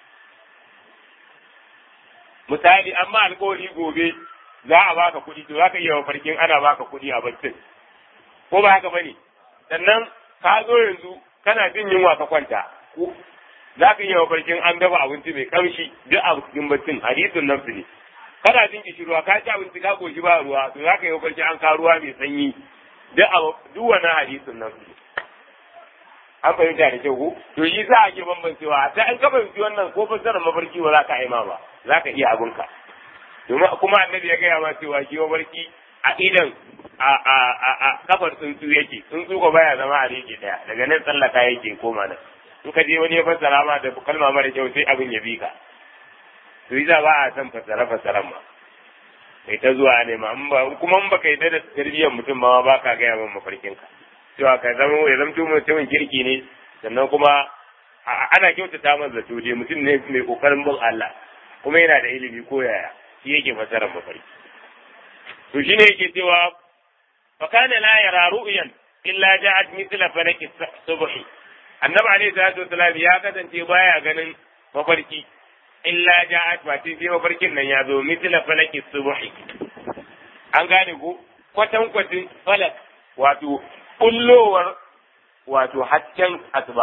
misali amma alkawari gobe za a baka kuɗi to zaka iya mafarkin ana baka kuɗi a baccin ko ba haka bane sannan ka zo yanzu kana jin yunwa ka kwanta za ka iya mafarkin an dafa abinci mai kamshi duk a cikin baccin hadisin nafsi ne kana jin kishirwa ka ci abinci ka koshi ba ruwa to za ka yi mafarkin an ka ruwa mai sanyi duk a duk wannan hadisin nafsi an fahimta da kyau ko to yi za a ke bambancewa ta an ka fahimci wannan ko fassarar mafarki ba za ka aima ba za ka iya abinka domin kuma annabi ya gaya ma cewa shi mafarki a idan a a a a kafar tsuntsu yake tsuntsu ko baya zama a rike daya daga nan tsallaka yake koma nan in ka je wani ya fassara ma da kalma mara kyau sai abin ya bi ka to yi za ba a san fassara fassaran ma kai ta zuwa ne ma kuma in baka yi da tarbiyyar mutum ma ba ka gaya min mafarkin ka cewa ka zama ya zamto mutumin kirki ne sannan kuma ana kyautata masa zato dai mutum ne mai kokarin bin Allah kuma yana da ilimi ko yaya shi yake fassarar mafarki to shine yake cewa fa kana la yara ru'yan illa ja'at mithla falaki subhi annabi alayhi salatu wasalam ya kasance baya ganin mafarki illa ja'at ba sai mafarkin nan ya zo mithla falaki subhi an gane ko kwatan kwatin falak wato kullowar wato hasken asuba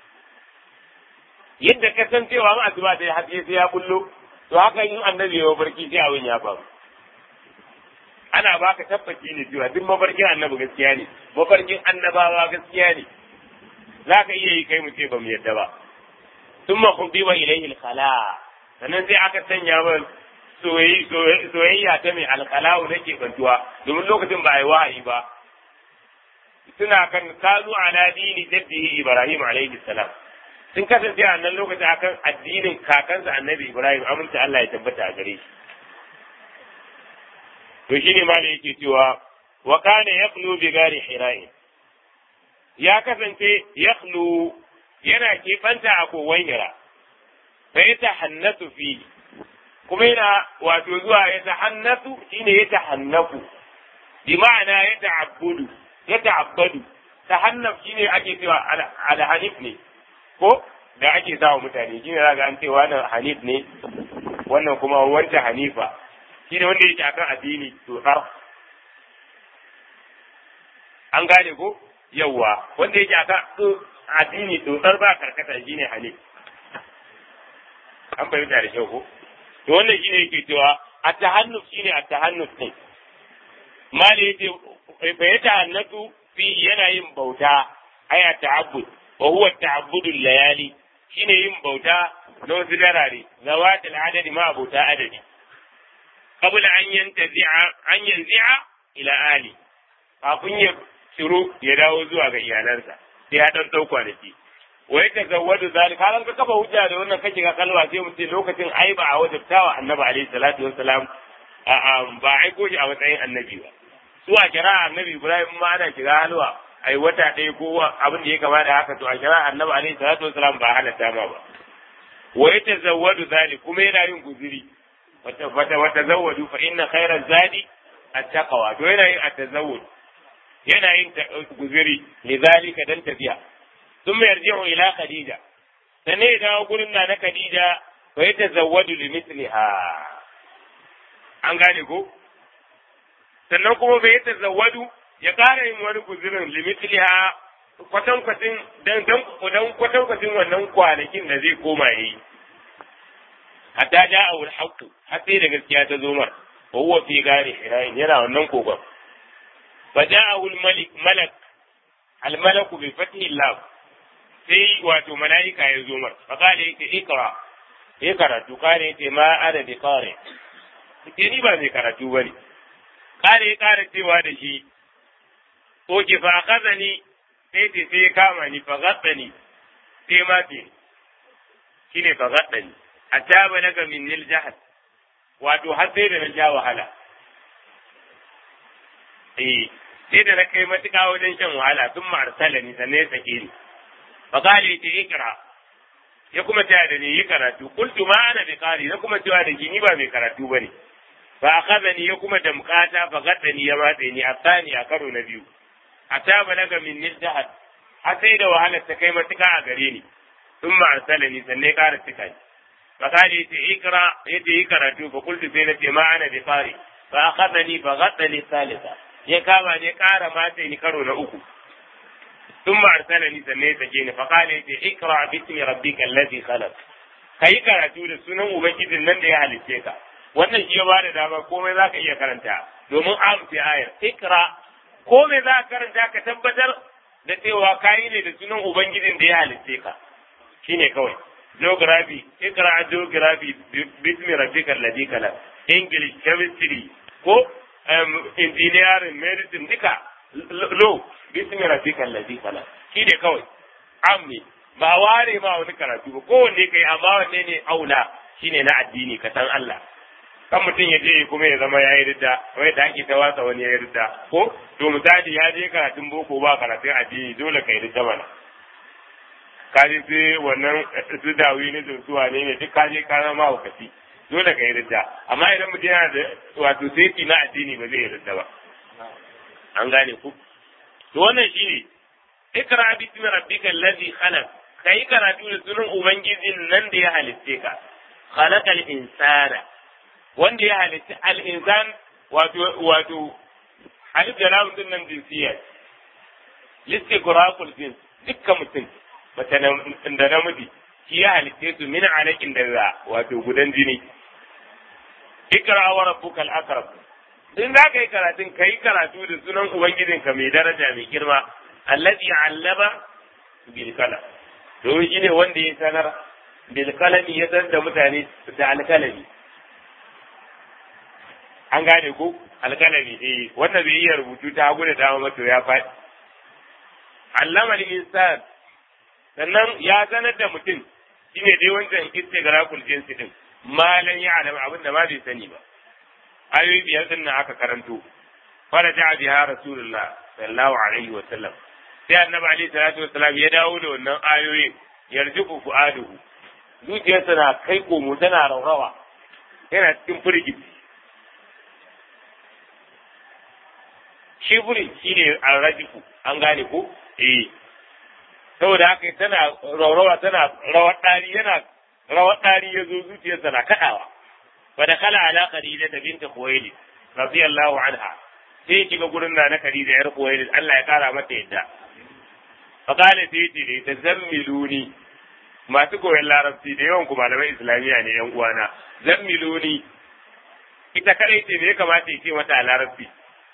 yadda ka san cewa an asuba ta haske sai ya kullo to haka in annabi ya mafarki sai abin ya faru ana baka tabbaci ne cewa duk mafarkin annabi gaskiya ne mafarkin annabawa gaskiya ne za ka iya yi kai mu ce ba mu yadda ba sun ma kuɗi wa ilaihi alkhala sannan sai aka sanya ba soyayya ta mai alkhala'u na ke bantuwa domin lokacin ba a yi wahayi ba suna kan kanu ala dini jaddihi ibrahim alaihi salam sun kasance a nan lokacin akan addinin kakansa annabi ibrahim aminta Allah ya tabbata a gare shi to shine ma da yake cewa wa kana yaqlu bi gari hira'in ya kasance yaqlu yana kebanta a kowan hira fa yatahannatu fi kuma yana wato zuwa ya tahannatu shine ya tahannafu bi ma'ana ya ta'abbudu ya ta'abbadu tahannaf shine ake cewa al-hanif ne ko da ake sawa mutane shine zaka an ce wannan hanif ne wannan kuma wancan hanifa shine wanda yake akan addini to tsar an gane ko yawwa wanda yake akan addini to tsar ba karkata shine hanif an fahimta da kyau ko to wannan shine yake cewa at-tahannuf shine at-tahannuf ne mali yace fa yatahannatu fi yana yin bauta aya ta'abbud wa huwa ta'abbudu layali shine yin bauta na wasu darare zawatul adadi ma bauta adadi qabla an yantazi'a an yanzi'a ila ali kafin ya shiru ya dawo zuwa ga iyalansa sai ya dan dau kwanaki wa ya tazawwadu zalika halan ka kafa hujja da wannan kake ga kalwa sai mu ce lokacin ai ba a wajabtawa annabi alaihi salatu wassalam a ba aiko shi a matsayin annabi ba su a kira annabi ibrahim ma ana kira halwa ai wata ɗaya ko abin da ya kama da haka to a kira annabi alaihi salatu wassalam ba halatta ma ba wa ya tazawwadu zalik kuma yana yin guziri wata wata wata zawwadu fa inna khayra zadi at-taqwa to yana yin at-tazawwud yana yin guziri lidhalika dan tafiya ثم يرجع إلى خديجة sannan ya dawo gurin na na Khadija fa ya tazawwadu li mithliha an gane ko sannan kuma fa ya tazawwadu ya ƙara yin wani guzurin li mithliha kwatan kwatin dan dan dan kwatan kwatin wannan kwanakin da zai koma yi hatta ja'a al haqq har sai da gaskiya ta zo mar wa huwa fi gari hirain yana wannan kogon fa ja'a al malik malak al malaku bi fathi lam sai wato mala'ika ya zo mar fa kale yake ikra ya karatu kare yake ma ana bi kare ke ni ba mai karatu bane kare ya kara cewa da shi oke fa akazani sai ce sai ya kama ni fa gaddani sai ma ce shine fa gaddani a taba daga min nil jahad wato har sai da na sha wahala eh sai da na kai matuƙa wajen shan wahala sun ma'arsala ni sannan ya sake ni fa kale ce ikra ya kuma taya da ni yi karatu qultu ma ana bi qari na kuma cewa da ni ba mai karatu bane fa akhadhani ya kuma damkata fa gaddani ya matse ni a tsani a karo na biyu ata balaga min niddahat har sai da wahalar ta kai matuƙa a gare ni sun ma'arsala ni sannan ya ƙara cika ni fa kale yace ikra yace yi karatu fa qultu sai na ce ma ana bi qari fa akhadhani fa gaddani thalitha ya kama ne ƙara matse ni karo na uku ثم أرسلني سنة سجين فقال لي اقرأ باسم ربك الذي خلق kai karatu da sunan ubangijin nan da ya halicce ka wannan shi ya ba da dama komai za ka iya karanta domin amfi ayar ikra komai za ka karanta ka tabbatar da cewa kayi ne da sunan ubangijin da ya halicce ka shine kawai geography ikra geography bismi rabbika alladhi khalaq english chemistry ko engineering medicine duka law bismi rabbika allazi khalaq shi ne kawai ammi ba ware ma wani karatu ba kowanne kai amma wanne ne aula shine na addini ka san Allah kan mutum ya je kuma ya zama yayi ridda wai da ake ta wasa wani yayi ridda ko to misali ya je karatun boko ba karatun addini dole kai ridda mana ka je sai wannan su dawi ne da su wane ne duk ka je ka zama wakati dole kai ridda amma idan mutum yana da wato sai na addini ba zai yi ridda ba an gane ku to wannan shine ikra bismi rabbika allazi khalaq kai karatu da sunan ubangijin nan da ya halitte ka khalaqal insana wanda ya halitta al insan wato wato alif da lam din nan jinsiya listigraqul jins dukkan mutum mace da namiji shi ya halitte su min alaƙin da wato gudan jini ikra wa rabbukal akram in za ka yi karatun ka yi karatu da sunan Ubangijinka mai daraja mai girma, allazi allaba bilkala. Domin shi ne wanda ya sanar bilkalami ya sanar da mutane da alkalami. An gane ko alkalami eh wanda bai iya rubutu ta hagu da dama mato ya faɗi. Allama insan sannan ya sanar da mutum shi ne dai wancan istigraqul jinsi din malan ya alama abin da ma bai sani ba. ayoyi biyar din nan aka karanto fara ja'a biha rasulullah sallallahu alaihi wa sallam sai annabi alaihi salatu wa salam ya dawo da wannan ayoyin yarjiku fu'aduhu zuciyarsa na kai komo tana raurawa yana cikin firgici shiburi shine arrajiku an gane ko eh saboda haka tana raurawa tana rawar dari yana rawar dari yazo zuciyarsa na kadawa ودخل على خديجة بنت خويلد رضي الله عنها sai shiga gurin na na Khadija yar Khuwailid Allah ya kara mata yadda fa qala sai ce ne tazammiluni masu koyon larabci da yawan ku malamai islamiya ne yan uwana zammiluni ita kadai ce me ya kamata ya ce mata a larabci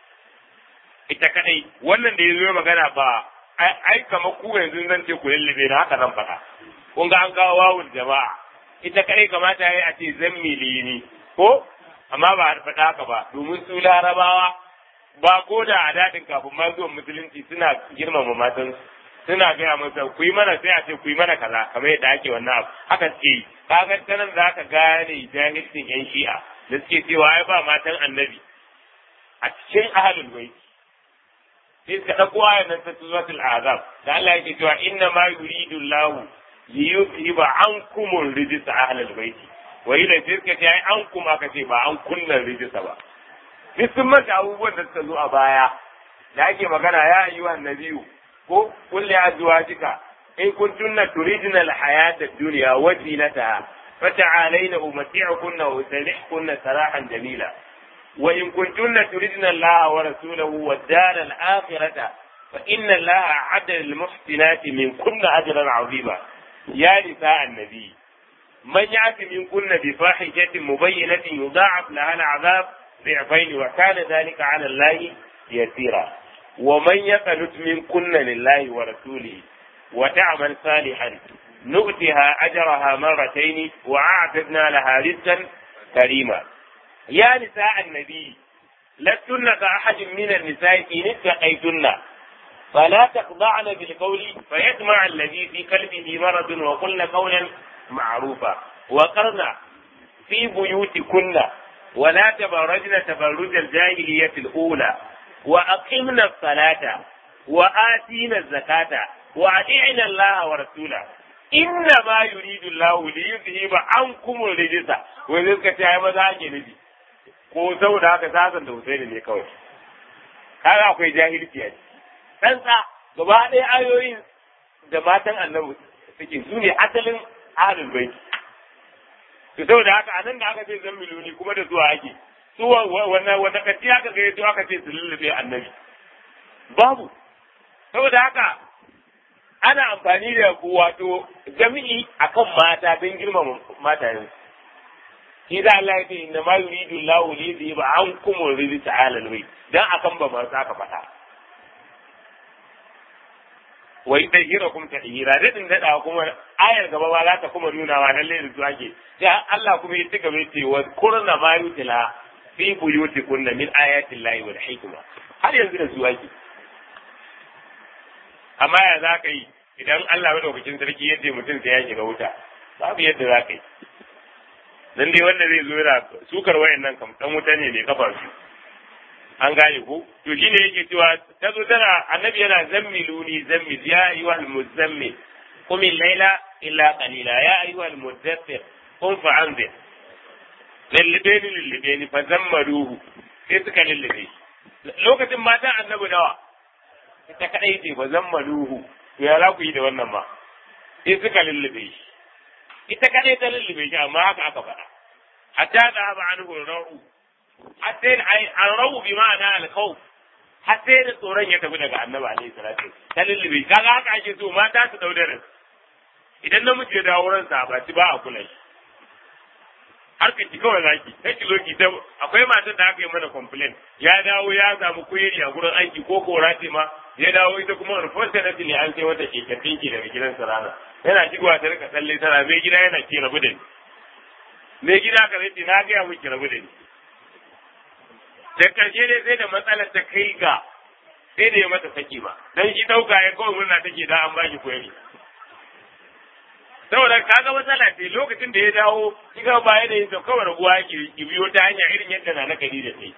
ita kadai wannan da ya zo magana ba ai kamar ku yanzu zan ce ku lullube na haka zan faɗa kun ga an kawo wawul jama'a ita kadai kamata ya yi a ce zammilini ko amma ba a faɗa haka ba domin su larabawa ba ko da a daɗin kafin ma zuwan musulunci suna girmama matan suna gaya masa ku yi mana sai a ce ku yi mana kaza kamar yadda ake wannan abu haka suke yi kaga ta nan za ka gane jahilcin yan shi'a da suke cewa ai ba matan annabi a cikin ahalul bait sai suka ɗauko ayan nan ta suratul azab da Allah yake cewa inna ma yuridu Allahu liyuzhiba ankum rijsa ahlal bait wa ila sai ce ai an kuma ka ce ba an kunna rijisa ba duk sun manta abubuwan da suka zo a baya da ake magana ya ayyuhan nabiyu ko kulli azwajika in kuntunna turidna alhayata ad-dunya wa zinataha fata'alayna umati'kunna wa usarihkunna sarahan jamila wa in kuntunna turidna Allah wa rasulahu wad dar al-akhirata fa inna Allah a'adda lil muhsinati min kunna ajran 'azima ya nisa annabi من يأتي منكن بفاحشة مبينة يضاعف لها العذاب ضعفين وكان ذلك على الله يسيرا ومن يقنت منكن لله ورسوله وتعمل صالحا نؤتها أجرها مرتين وأعتدنا لها رزقا كريما يا نساء النبي lastunna ka ahadin min an-nisa'i in ittaqaytunna فلا تخضعن بالقول فيطمع الذي في قلبه مرض وقلن قولا معروفا وقرن في بيوتكن ولا تبرجن تبرج الجاهلية الأولى وأقمنا الصلاة وآتينا الزكاة وأطيعنا الله ورسوله إنما يريد الله ليذهب عنكم الرجس وذلك تعالى ماذا أجنبي ko saboda haka sasan da Husaini ne kawai kaga akwai jahilci a ɗansa gaba ɗaya ayoyin da matan annabi suke su ne asalin ahlul baiti to saboda haka anan da aka ce zan miloni kuma da zuwa ake su wannan wanda kaci aka ga yato aka ce su lullube annabi babu saboda haka ana amfani da wato jami'i akan mata don girmama matayen shi da Allah ya ce inna ma yuridu Allahu li yudhiba ankum rijsa ala al-bayt dan akan ba ma ka faɗa wa yutahhirakum tahira dadin dada kuma ayar gaba ba za ta kuma nuna wa lalle da zuwa ke sai Allah kuma ya tuka mai ce wa kurna ma yutila fi buyutikunna min ayati llahi wal hikma har yanzu da zuwa ke amma ya za ka yi idan Allah madaukakin sarki yadda mutum sai ya shiga wuta babu yadda za ka yi nan dai wanda zai zo yana sukar wayannan kam dan wuta ne mai kafa su an gane ko to shine yake cewa ta zo tana annabi yana zammiluni zammil ya ayyuhal muzammil qum al-layla illa qalila ya ayyuhal mudaththir qum fa anzir lallabe ni lallabe ni fa zammaruhu sai suka lallabe lokacin matan annabi nawa ita kadai ce fa zammaruhu to ya za ku yi da wannan ma sai suka lallabe shi ita kadai ta lallabe shi amma haka aka faɗa hatta da haba anhu ra'u hatta an rawu bi ma'ana al-khawf hatta da tsoron ya tafi daga annabi alaihi salatu ta lullube kaga haka ake so mata su daudare idan namiji ya dawo ransa ba ci ba a kula shi har ka ci kawai zaki sai ki zo ki ta akwai matar da aka yi mana complain ya dawo ya samu kuyeri a gurin aiki ko kora ce ma ya dawo ita kuma unfortunately an sai wata keken tinki daga gidansa rana yana shigowa ta rika tsalle tana mai gida yana ke rabu da ni mai gida ka zai na gaya miki rabu da ni da karshe dai sai da matsalar ta kai ga sai da ya mata saki ba dan shi dauka ya kawai murna take da an baki koyari saboda kaga matsala ce lokacin da ya dawo kiga ba ya da yin kawai rabuwa ki biyo ta hanya irin yadda na na kadi da sai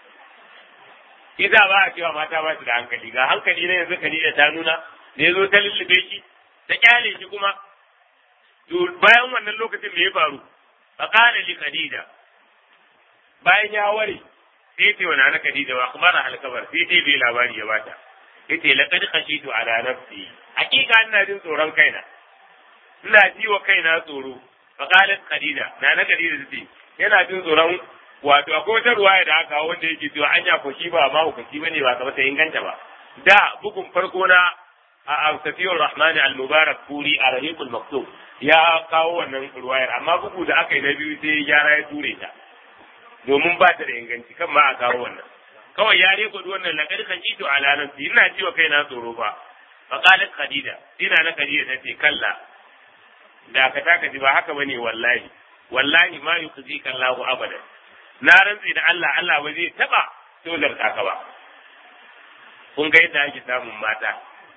Iza ba a cewa mata ba su da hankali ga hankali na yanzu Khadija ta nuna da ya zo ta lullube shi ta kyale shi kuma to bayan wannan lokacin me ya faru fa qala li Khadija bayan ya ware sai ce wa nana Khadija wa akhbara al kabar sai dai bai labari ya bata yace laqad khashitu ala nafsi hakika ina jin tsoron kaina ina ji wa kaina tsoro fa qalat Khadija nana Khadija ce yana jin tsoron wato akwai wata ruwaya da aka wanda yake cewa an ya fashi ba ma hukunci bane ba kamar ta inganta ba da bugun farko na a Safiyur Rahman al-Mubarak Puri a Rahiqul Maktub ya kawo wannan ruwayar amma bugu da aka yi na biyu sai gyara ya ture ta domin ba ta da inganci kan ma a kawo wannan kawai ya reko wannan laqad khajitu ala nafsi ina ji wa kaina tsoro fa fa qalat khadija ina na khadija tace kalla da ka taka ji ba haka bane wallahi wallahi ma yukhzika Allahu abadan na rantsi da Allah Allah ba zai taba tozar ka ba kun ga yadda ake samun mata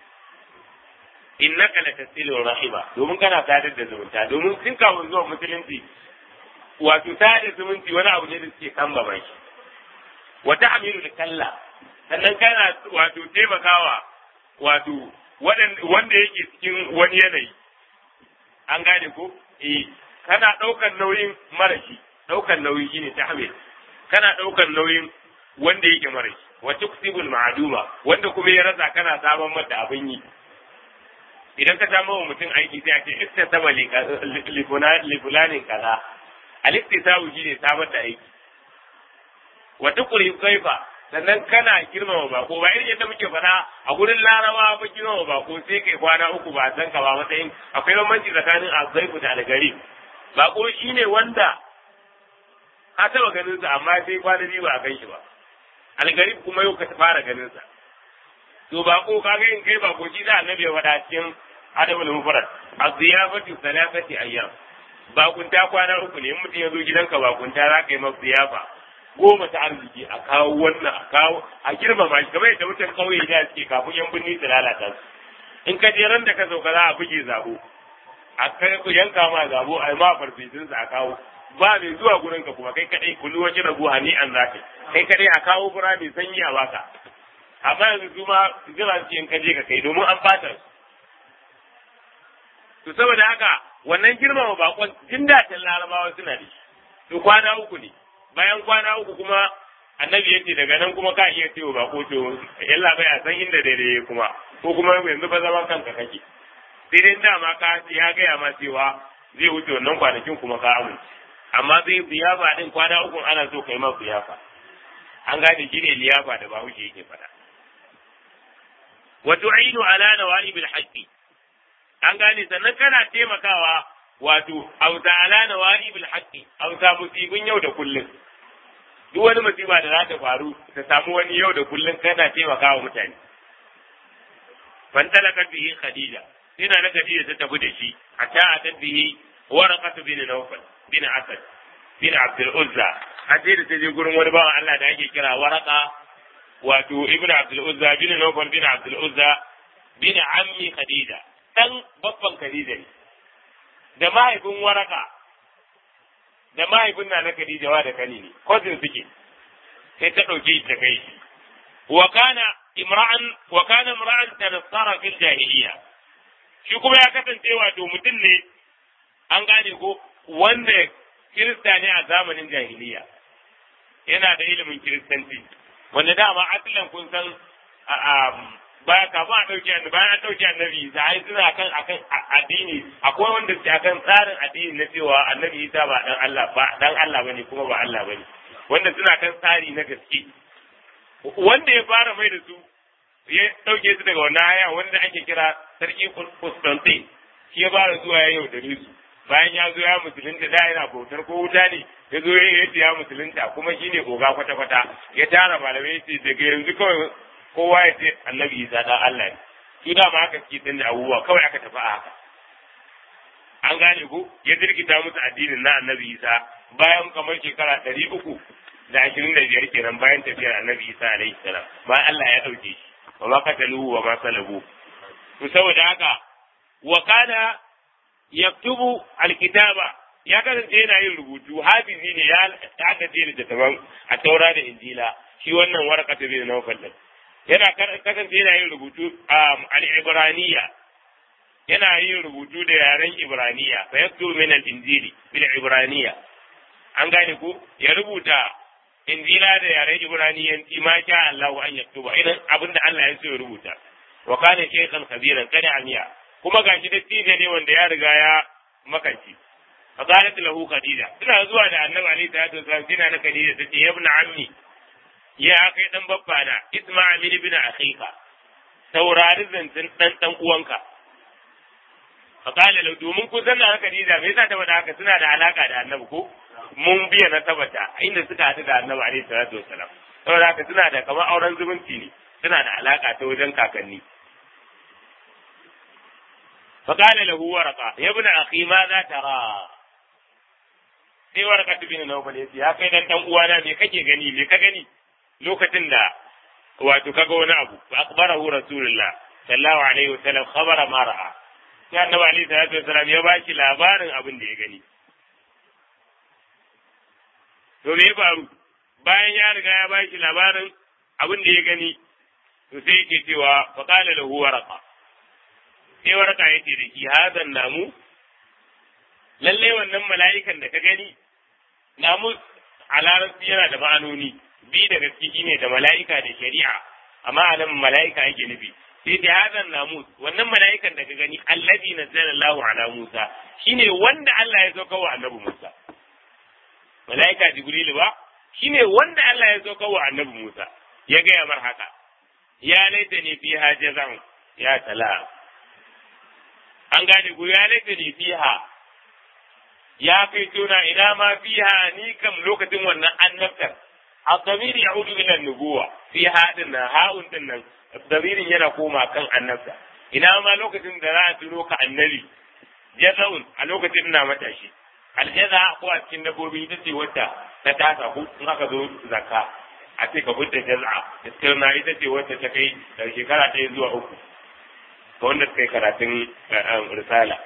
innaka latasilu rahima domin kana sadar da zumunta domin tun kafin zuwa musulunci wato sadar zumunci wani abu ne da suke kan baban shi wata amiru da kalla sannan kana wato taimakawa wato wanda yake cikin wani yanayi an gane ko eh kana ɗaukar nauyin marashi ɗaukar nauyi shine tahmil kana ɗaukar nauyin wanda yake marashi wa tuksibul ma'duma wanda kuma ya rasa kana samun mata abin yi idan ka samu wa mutum aiki sai a ce iktasaba li fulanin kaza al-iktisabu shine samar da aiki wa tukuri kaifa sannan kana girmama bako ba irin yadda muke faɗa a gurin larawa ba girmama bako sai kai kwana uku ba san ka ba matsayin akwai bambanci tsakanin azaifu da algari bako shine wanda ka taba ganin sa amma sai kwana biyu ba a gan shi ba algari kuma yau ka fara ganin sa to bako kaga in kai bako shi da annabi ya faɗa cikin adabul mufrad az-ziyafatu thalathati ayyam bakunta kwana uku ne in mutum ya zo gidanka bakunta za ka yi masa ziyafa goma ta arziki a kawo wannan a kawo a girmama shi kamar yadda mutan kauye da suke kafin yan birni su lalata su in ka je ran da ka sauka za a buge zabo a kai yanka ma zabo a yi ma farfesun a kawo ba mai zuwa gurin ka kuma kai kadai kullu waje rabu hani an zaka kai kadai a kawo fura mai sanyi a baka amma yanzu su ma jira su in ka je ka kai domin an fata to saboda haka wannan girmama bakon jin daɗin larabawa suna da shi to kwana uku ne bayan kwana uku kuma annabi yace daga nan kuma ka iya cewa bako to yalla bai a san inda daidai kuma ko kuma yanzu ba zaman kanka kake sai dai dama ka ya gaya ma cewa zai wuce wannan kwanakin kuma ka amince amma zai biyafa din kwana uku ana so kai ma biyafa an gane shi ne liyafa da bahaushe yake faɗa wa tu'inu ala nawa'ibil haqqi an gane sannan kana taimakawa wato auta ala nawa'ibil haqqi auta musibin yau da kullum duk wani musiba da za ta faru ta samu wani yau da kullum kana taimakawa mutane fan talaka bihi khadija ina na khadija ta tafi da shi a ta bihi waraqatu bin nawfal bin asad bin abdul uzza a sai da ta je gurin wani bawan Allah da ake kira waraka wato ibn abdul uzza bin nawfal bin abdul uzza bin ammi khadija dan babban khadija ne da mahaifin waraka da mahaifin na na khadija wa da kani ne cousin suke sai ta dauke ta kai wa kana imra'an wa kana imra'an tanassara fil jahiliya shi kuma ya kasance wato mutum ne an gane ko wanda kirista ne a zamanin jahiliya yana da ilimin kiristanci wanda dama asalin kun san baya kafin a ɗauki annabi bayan an ɗauki annabi isa ai suna kan akan addini akwai wanda suke akan tsarin addini na cewa annabi isa ba dan Allah ba dan Allah bane kuma ba Allah bane wanda suna kan tsari na gaske wanda ya fara mai da su ya ɗauke su daga wannan haya wanda ake kira sarki Constantine shi ya fara zuwa ya yau da su bayan ya zo ya musulunta da yana bautar ko wuta ne ya zo ya yi ya musulunta kuma shi ne oga kwata-kwata ya tara malamai ya ce daga yanzu kawai kowa ya ce annabi isa dan Allah ne su da ma haka suke da abubuwa kawai aka tafi a haka an gane ko ya jirkita musu addinin na annabi isa bayan kamar shekara ɗari uku da ashirin da biyar kenan bayan tafiyar annabi isa alaihi salam bayan Allah ya ɗauke shi wa ma kataluhu wa ma salabu to saboda haka wa kana yaktubu alkitaba ya kasance yana yin rubutu hafizi ne ya aka ce da taban a taura da injila shi wannan waraka ta bin nawfal din yana kasance yana yin rubutu al-ibraniya yana yin rubutu da yaren ibraniya fa yaktubu min al-injili bil ibraniya an gane ko ya rubuta injila da yaren ibraniyanci ma sha Allah an yaktuba idan abinda Allah ya so ya rubuta wa kana shaykhan kabiran kada amiya kuma gashi da tije ne wanda ya riga ya makanci faqalat lahu khadija suna zuwa da annabi alaihi salatu wasallam kina na khadija tace ya ibn ammi ya kai dan babba na isma' min ibn akhika saurari zancin dan dan uwanka faqala lahu domin kun san na khadija me yasa ta faɗa haka suna da alaka da annabi ko mun biya na tabbata inda suka haɗu da annabi alaihi salatu wasallam saboda haka suna da kamar auren zumunci ne suna da alaka ta wajen kakanni فقال له ورقة يا ابن أخي ماذا ترى sai waraka bin Nawfal yace ya kai dan dan uwana me kake gani me ka gani lokacin da wato kaga wani abu fa akbarahu rasulullah sallallahu alaihi wasallam khabara ma ra'a sai annabi alaihi salatu wasallam ya baki labarin abin da ya gani to me ya faru bayan ya riga ya baki labarin abin da ya gani to sai yake cewa fa qala lahu waraqa sai waraka ya ce da shi hazan namu lalle wannan mala'ikan da ka gani namu a larabci yana da ma'anoni bi da gaske shine da mala'ika da shari'a amma a nan mala'ika yake nufi sai da hazan namu wannan mala'ikan da ka gani allazi nazzala Allahu ala Musa shine wanda Allah ya sauka wa annabi Musa mala'ika Jibril ba shine wanda Allah ya sauka wa annabi Musa ya gaya mar haka ya laita ne fi hajazan ya salam an gane ku ya laita ne fiha ya kai tuna ina ma fiha ni kam lokacin wannan annabtar الضمير يعود إلى النبوة في هذا هاون دنن الضمير yana koma kan annabta ina ma lokacin da za a tuno ka annabi jazaun a lokacin ina matashi aljaza ko a cikin dabbobi ita ce wacce ta tasa ko in aka zo zakka a ce ka fitta jaza iskirna ita ce wacce ta kai daga shekara ɗaya zuwa uku ga wanda suka yi karatun risala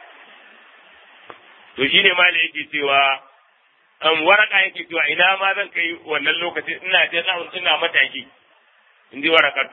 to shine ma da yake cewa an waraka yake cewa ina ma zan kai wannan lokacin ina jaza ina mataki in ji warakatu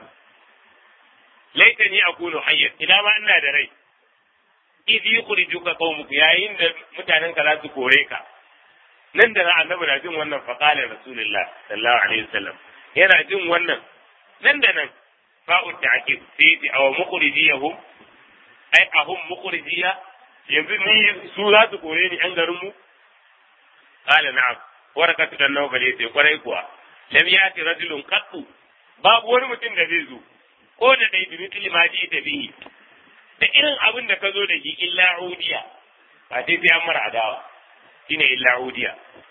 laitani akunu hayyan ina ma ina da rai idh yukhrijuka qaumuka yayin da mutanen ka za su kore ka nan da annabi na jin wannan fa qala rasulullah sallallahu alaihi wasallam yana jin wannan nan da nan fa'u ta'kid sai ti aw mukhrijiyahum ai ahum mukhrijiya yanzu ni su za su kore ni an garin mu qala na'am warakatu dan nawbal yace kwarai kuwa lam yati rajulun qattu babu wani mutum da zai zo ko da dai bi mithli ma ji ta bihi da irin abin da ka zo da shi illa udiya ba sai sai an mara adawa shine illa udiya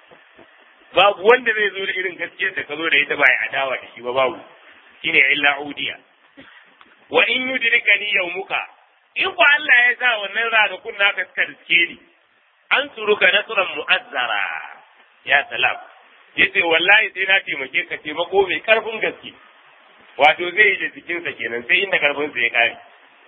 babu wanda zai zo da irin gaskiyar da ka zo da ita ba ya adawa da shi ba babu shine illa udiya wa in yudrikani yawmuka in ko Allah ya sa wannan ranakun naka suka riske ni an suruka nasran mu'azzara ya salam yace wallahi sai na taimake ka taimako mai karfin gaske wato zai yi da jikinsa kenan sai inda karfinsa ya kare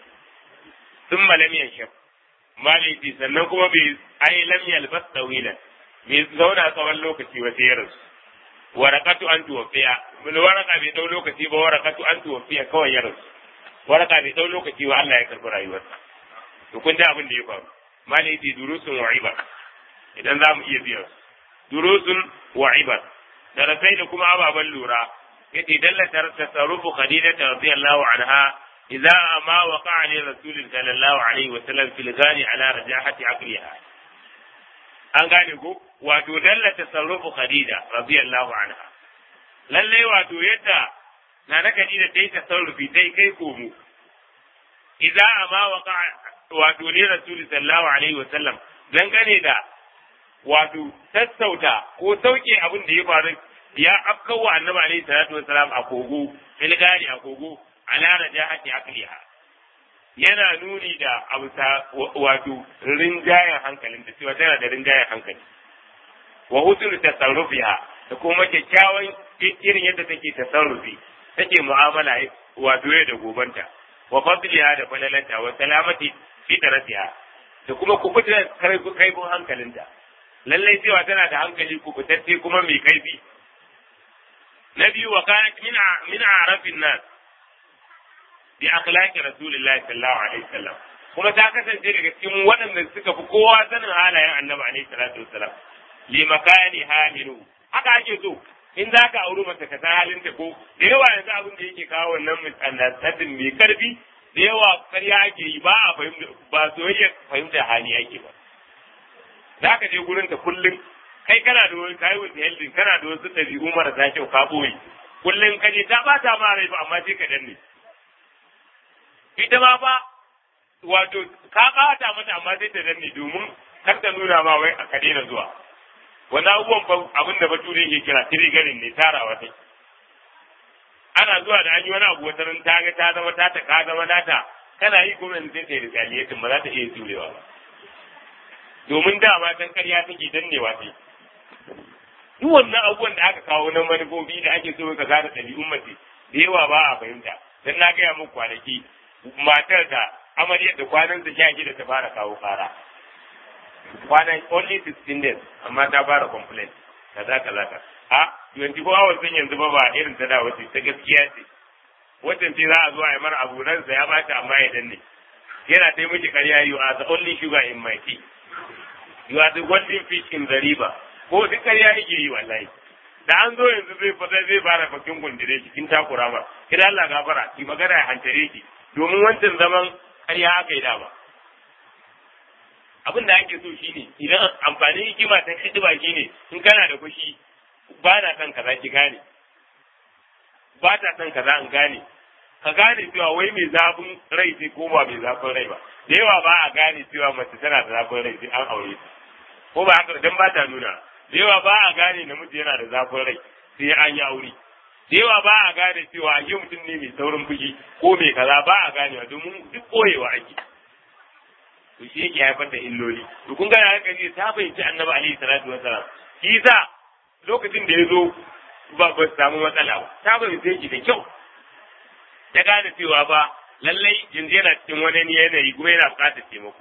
sun malam yanshaf malaiti sannan kuma bai ai lam yalbas tawilan bai zauna tsawon lokaci ba sai ya rasu warakatu an tuwafiya mun waraka bai dau lokaci ba warakatu an tuwafiya kawai ya rasu waraka bai dau lokaci ba Allah ya karbi rayuwarsa to kun da abin da ya faru malaiti durusun wa ibar idan za mu iya biyan durusun wa ibar darasai da kuma ababen lura yace dallata tasarrufu khadija radiyallahu anha idza ma waqa'a li rasul sallallahu alaihi wa sallam fil ghani ala rajahati aqliha an gane ko wato dallata tasarrufu khadija radiyallahu anha lalle wato yadda na na khadija ta yi tasarrufi ta kai komo idza ma waqa'a wato li rasul sallallahu alaihi wa sallam dangane da wato sassauta ko sauke abin da ya faru ya afkawa annabi alaihi salatu wasalam a kogo filgari a kogo ala rajahati aqliha yana nuni da abusa wato rinjayen hankalin da cewa tana da rinjayen hankali wa husnul tasarrufiha da kuma kyakkyawan irin yadda take tasarrufi take mu'amala wato yau da gobanta wa fadliha da falalanta wa salamati fitratiha da kuma kubuta kaifin hankalinta lallai cewa tana da hankali kubutacce kuma mai kaifi na biyu wa kanat min arafin nas bi akhlaqi rasulillahi sallallahu alaihi wasallam kuma ta kasance daga cikin waɗanda suka fi kowa sanin halayen annabi alaihi salatu wasallam li makani hamilu haka ake so in za ka auri mace ka san halin ta ko da yawa yanzu abin da yake kawo wannan misunderstanding mai karfi da yawa karya ake yi ba a fahimta ba soyayya fahimta hali ake ba za ka je gurin ta kullum kai kana da wani kayi wata heldin kana da wasu ɗabi'u marasa kyau ka ɓoye kullum ka je ta ɓata ma rai ba amma sai ka danne ita ma ba wato ka ɓata mata amma sai ta danne domin kar ta nuna ma wai ka daina zuwa wani abubuwan abin da bature yake kira tirigarin ne tarawa sai ana zuwa da an yi wani abu wata ran ta ga ta zama ta ta ka zama nata kana yi kuma sai ta yi retaliating ba za ta iya jurewa ba domin dama can karya take dannewa ce duk wannan abubuwan da aka kawo na manufofi da ake so ka gane ɗabi'un mace da yawa ba a fahimta dan na gaya muku kwanaki matar da amaryar da kwanan ta sha da ta fara kawo kara kwanan only 16 days amma ta fara complaint kaza kaza ka a 24 hours din yanzu ba ba irin ta da wace ta gaskiya ce wacce ce za a zo a yi mara abu ransa ya bata amma ya danne yana ta miki karya you are the only sugar in my tea you are the golden fish in the river ko duk ƙarya yake yi wallahi da an zo yanzu zai fada zai fara bakin gundire shi kin takura ma kira Allah gafara ki magana ya hantare ki domin wancan zaman ƙarya aka yi dama abin da ake so shine idan amfani hikima ta hidima shine in kana da fushi ba na son kaza ki gane ba ta son kaza in gane ka gane cewa wai mai zafin rai sai ko ba mai zafin rai ba da yawa ba a gane cewa mace tana da zafin rai sai an aure ta ko ba haka dan ba ta nuna da yawa ba a gane namiji yana da zafin rai sai an yi aure da yawa ba a gane cewa a mutum ne mai saurin fushi ko mai kaza ba a ganewa domin duk koyewa ake to shi yake haifar da illoli to kun ga haka ne ta fahimci annabi alaihi salatu wasalam shi sa lokacin da ya zo ba ba samu matsala ba ta fahimce shi da kyau ta gane cewa ba lallai yanzu yana cikin wani yanayi kuma yana buƙatar taimako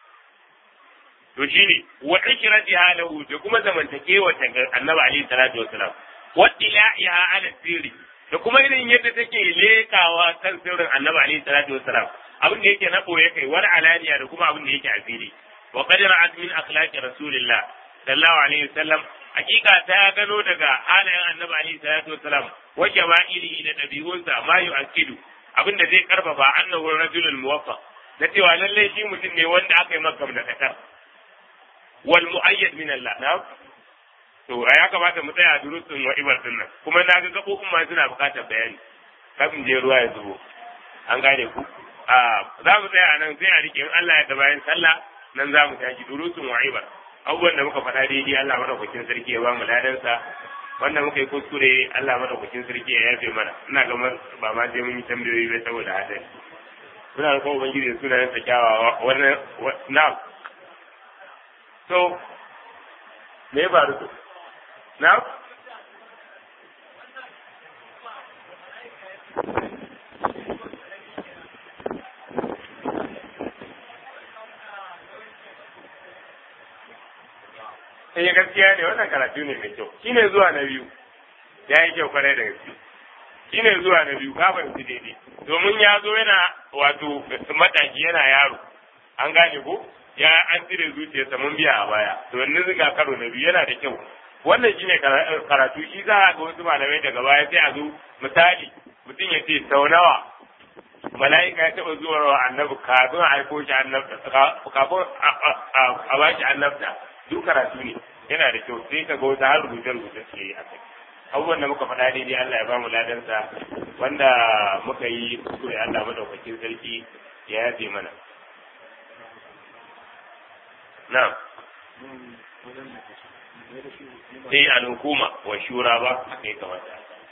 to shine wa ikratiha lahu da kuma zamantakewa ta annabi alaihi salatu wasalam wa ila'iha ala sirri da kuma irin yadda take lekawa kan sirrin annabi alaihi salatu wasalam abin da yake na boye kai wal alaniya da kuma abin da yake a fili wa qad ra'at min akhlaqi rasulillah sallallahu alaihi wasallam hakika ta gano daga halayen annabi alaihi salatu wasalam wa shama'ilihi da dabi'unsa ma yu'akkidu abin da zai karfafa annahu rajulul muwaffaq na cewa lallai shi mutum ne wanda aka yi maka da kasar wal mu'ayyad min Allah na to ya kamata mu tsaya durusun wa ibar din nan kuma na ga gabobin ma suna bukatar bayani kafin je ruwa ya zubo an gane ku a za mu tsaya nan sai a rike in Allah ya da bayan sallah nan za mu tashi durusun wa ibar abubuwan da muka faɗa daidai Allah madaukakin sarki ya ba mu ladansa wanda muka yi kuskure Allah madaukakin sarki ya yafe mana ina ga ba ma je mun yi tambayoyi ba saboda hadari muna da kuma ubangiji da sunayen sa kyawawa wannan na'am so me ya faru to na'am sai gaskiya ne wannan karatu ne mai kyau shine zuwa na biyu ya yi kyau kwarai da gaske shine zuwa na biyu ka fahimci daidai domin ya zo yana wato mataki yana yaro an gane ko ya an cire zuciyarsa mun biya a baya to wannan zuga karo na biyu yana da kyau wannan shine karatu shi za a ga wasu malamai daga baya sai a zo misali mutum ya ce sau nawa mala'ika ya taɓa zuwa wa annabi kafin a aiko shi annabta kafin a ba shi annabta duk karatu ne yana da kyau sai ka ga wata har rubuce rubuce suke yi a kai abubuwan da muka faɗa daidai Allah ya ba mu ladansa wanda muka yi kuskure Allah madaukakin sarki ya yafe mana na'am sai al-hukuma wa shura ba haka ya kamata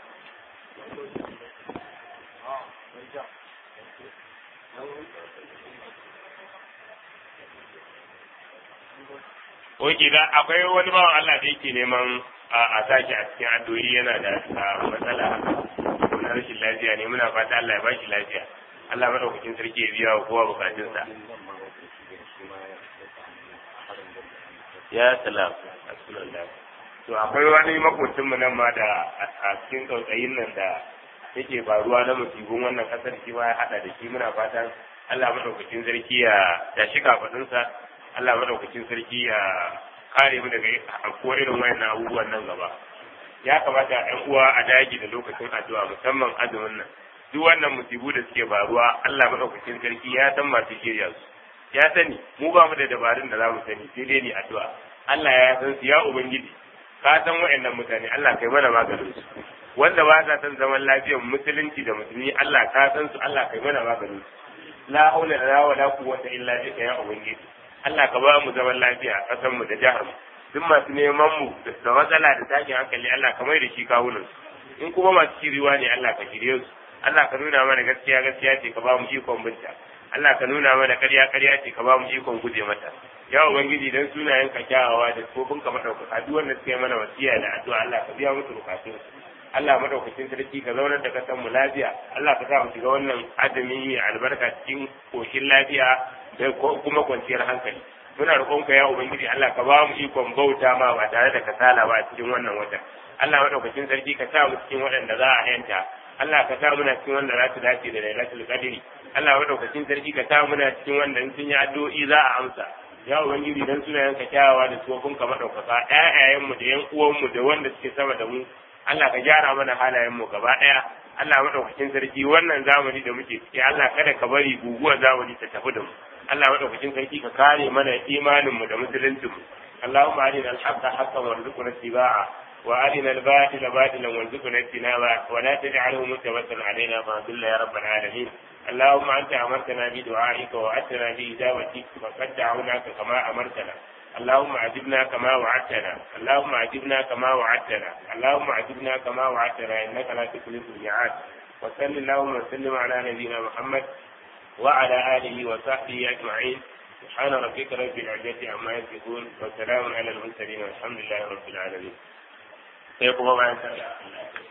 Oke ga akwai wani bawan Allah da yake neman a tashi a cikin addu'o'i yana da matsala na rashin lafiya ne muna fata Allah ya ba shi lafiya. Allah madaukakin sarki ya biya wa kowa bukatunsa. Ya salam. To akwai wani makocin mu nan ma da a cikin tsautsayin nan da yake faruwa na musibin wannan kasar shi ma ya hada da shi muna fatan Allah madaukakin sarki ya ya shiga fadinsa Allah madaukakin sarki ya kare mu daga afkuwar irin wayannan abubuwan nan gaba ya kamata ɗan uwa a dage da lokacin addu'a musamman azumin nan duk wannan musibu da suke faruwa Allah madaukakin sarki ya san masu shirya su ya sani mu ba mu da dabarun da za mu sani sai dai ni addu'a Allah ya san su ya ubangiji ka san wayannan mutane Allah kai mana maganin su wanda ba sa san zaman lafiyar musulunci da musulmi Allah ka san su Allah kai mana maganin su la haula wala quwwata illa bika ya ubangiji Allah ka ba mu zaman lafiya a ƙasar mu da jihar mu duk masu neman mu da matsala da tashin hankali Allah ka mai da shi kawunan su in kuma masu shiriwa ne Allah ka shirye su Allah ka nuna mana gaskiya gaskiya ce ka ba mu ikon binta Allah ka nuna mana ƙarya ƙarya ce ka ba mu ikon guje mata ya ubangiji dan sunayen ka kyawawa da kofin ka madaukaka duk wanda suka yi mana wasiya da addu'a Allah ka biya musu bukatun Allah madaukakin sarki ka zaunar da kasan mu lafiya Allah ka sa mu shiga wannan azumi mai albarka cikin koshin lafiya da kuma kwanciyar hankali muna roƙonka ya ubangiji Allah ka ba mu ikon bauta ma ba tare da kasala ba a cikin wannan watan Allah madaukakin sarki ka sa mu cikin waɗanda za a yanta Allah ka sa muna cikin wanda za su dace da lailatul qadri Allah madaukakin sarki ka sa muna cikin wanda in sun yi addu'o'i za a amsa ya ubangiji dan sunayen ka kyawawa da tsofin ka madaukaka ƴaƴayen mu da yan uwan mu da wanda suke sama da mu Allah ka gyara mana halayen mu gaba ɗaya Allah madaukakin sarki wannan zamani da muke ciki Allah kada ka bari guguwar zamani ta tafi da mu Allah madaukakin sarki ka kare mana imanin mu da musuluncin mu Allahumma arina al-haqqa haqqan warzuqna ittiba'a wa arina al-batila batilan warzuqna ijtinaba wa la taj'alhu mutawassalan alaina fa dhilla ya rabbal alamin اللهم أنت أمرتنا بدعائك وأتنا بإجابتك فقد دعوناك كما أمرتنا اللهم عجبنا كما وعدتنا اللهم عجبنا كما وعدتنا اللهم عجبنا كما وعدتنا إنك لا تخلف الميعاد وصل اللهم وسلم على نبينا محمد وعلى آله وصحبه أجمعين سبحان ربك رب العزة عما يصفون وسلام على المرسلين والحمد لله رب العالمين. سيقوم معنا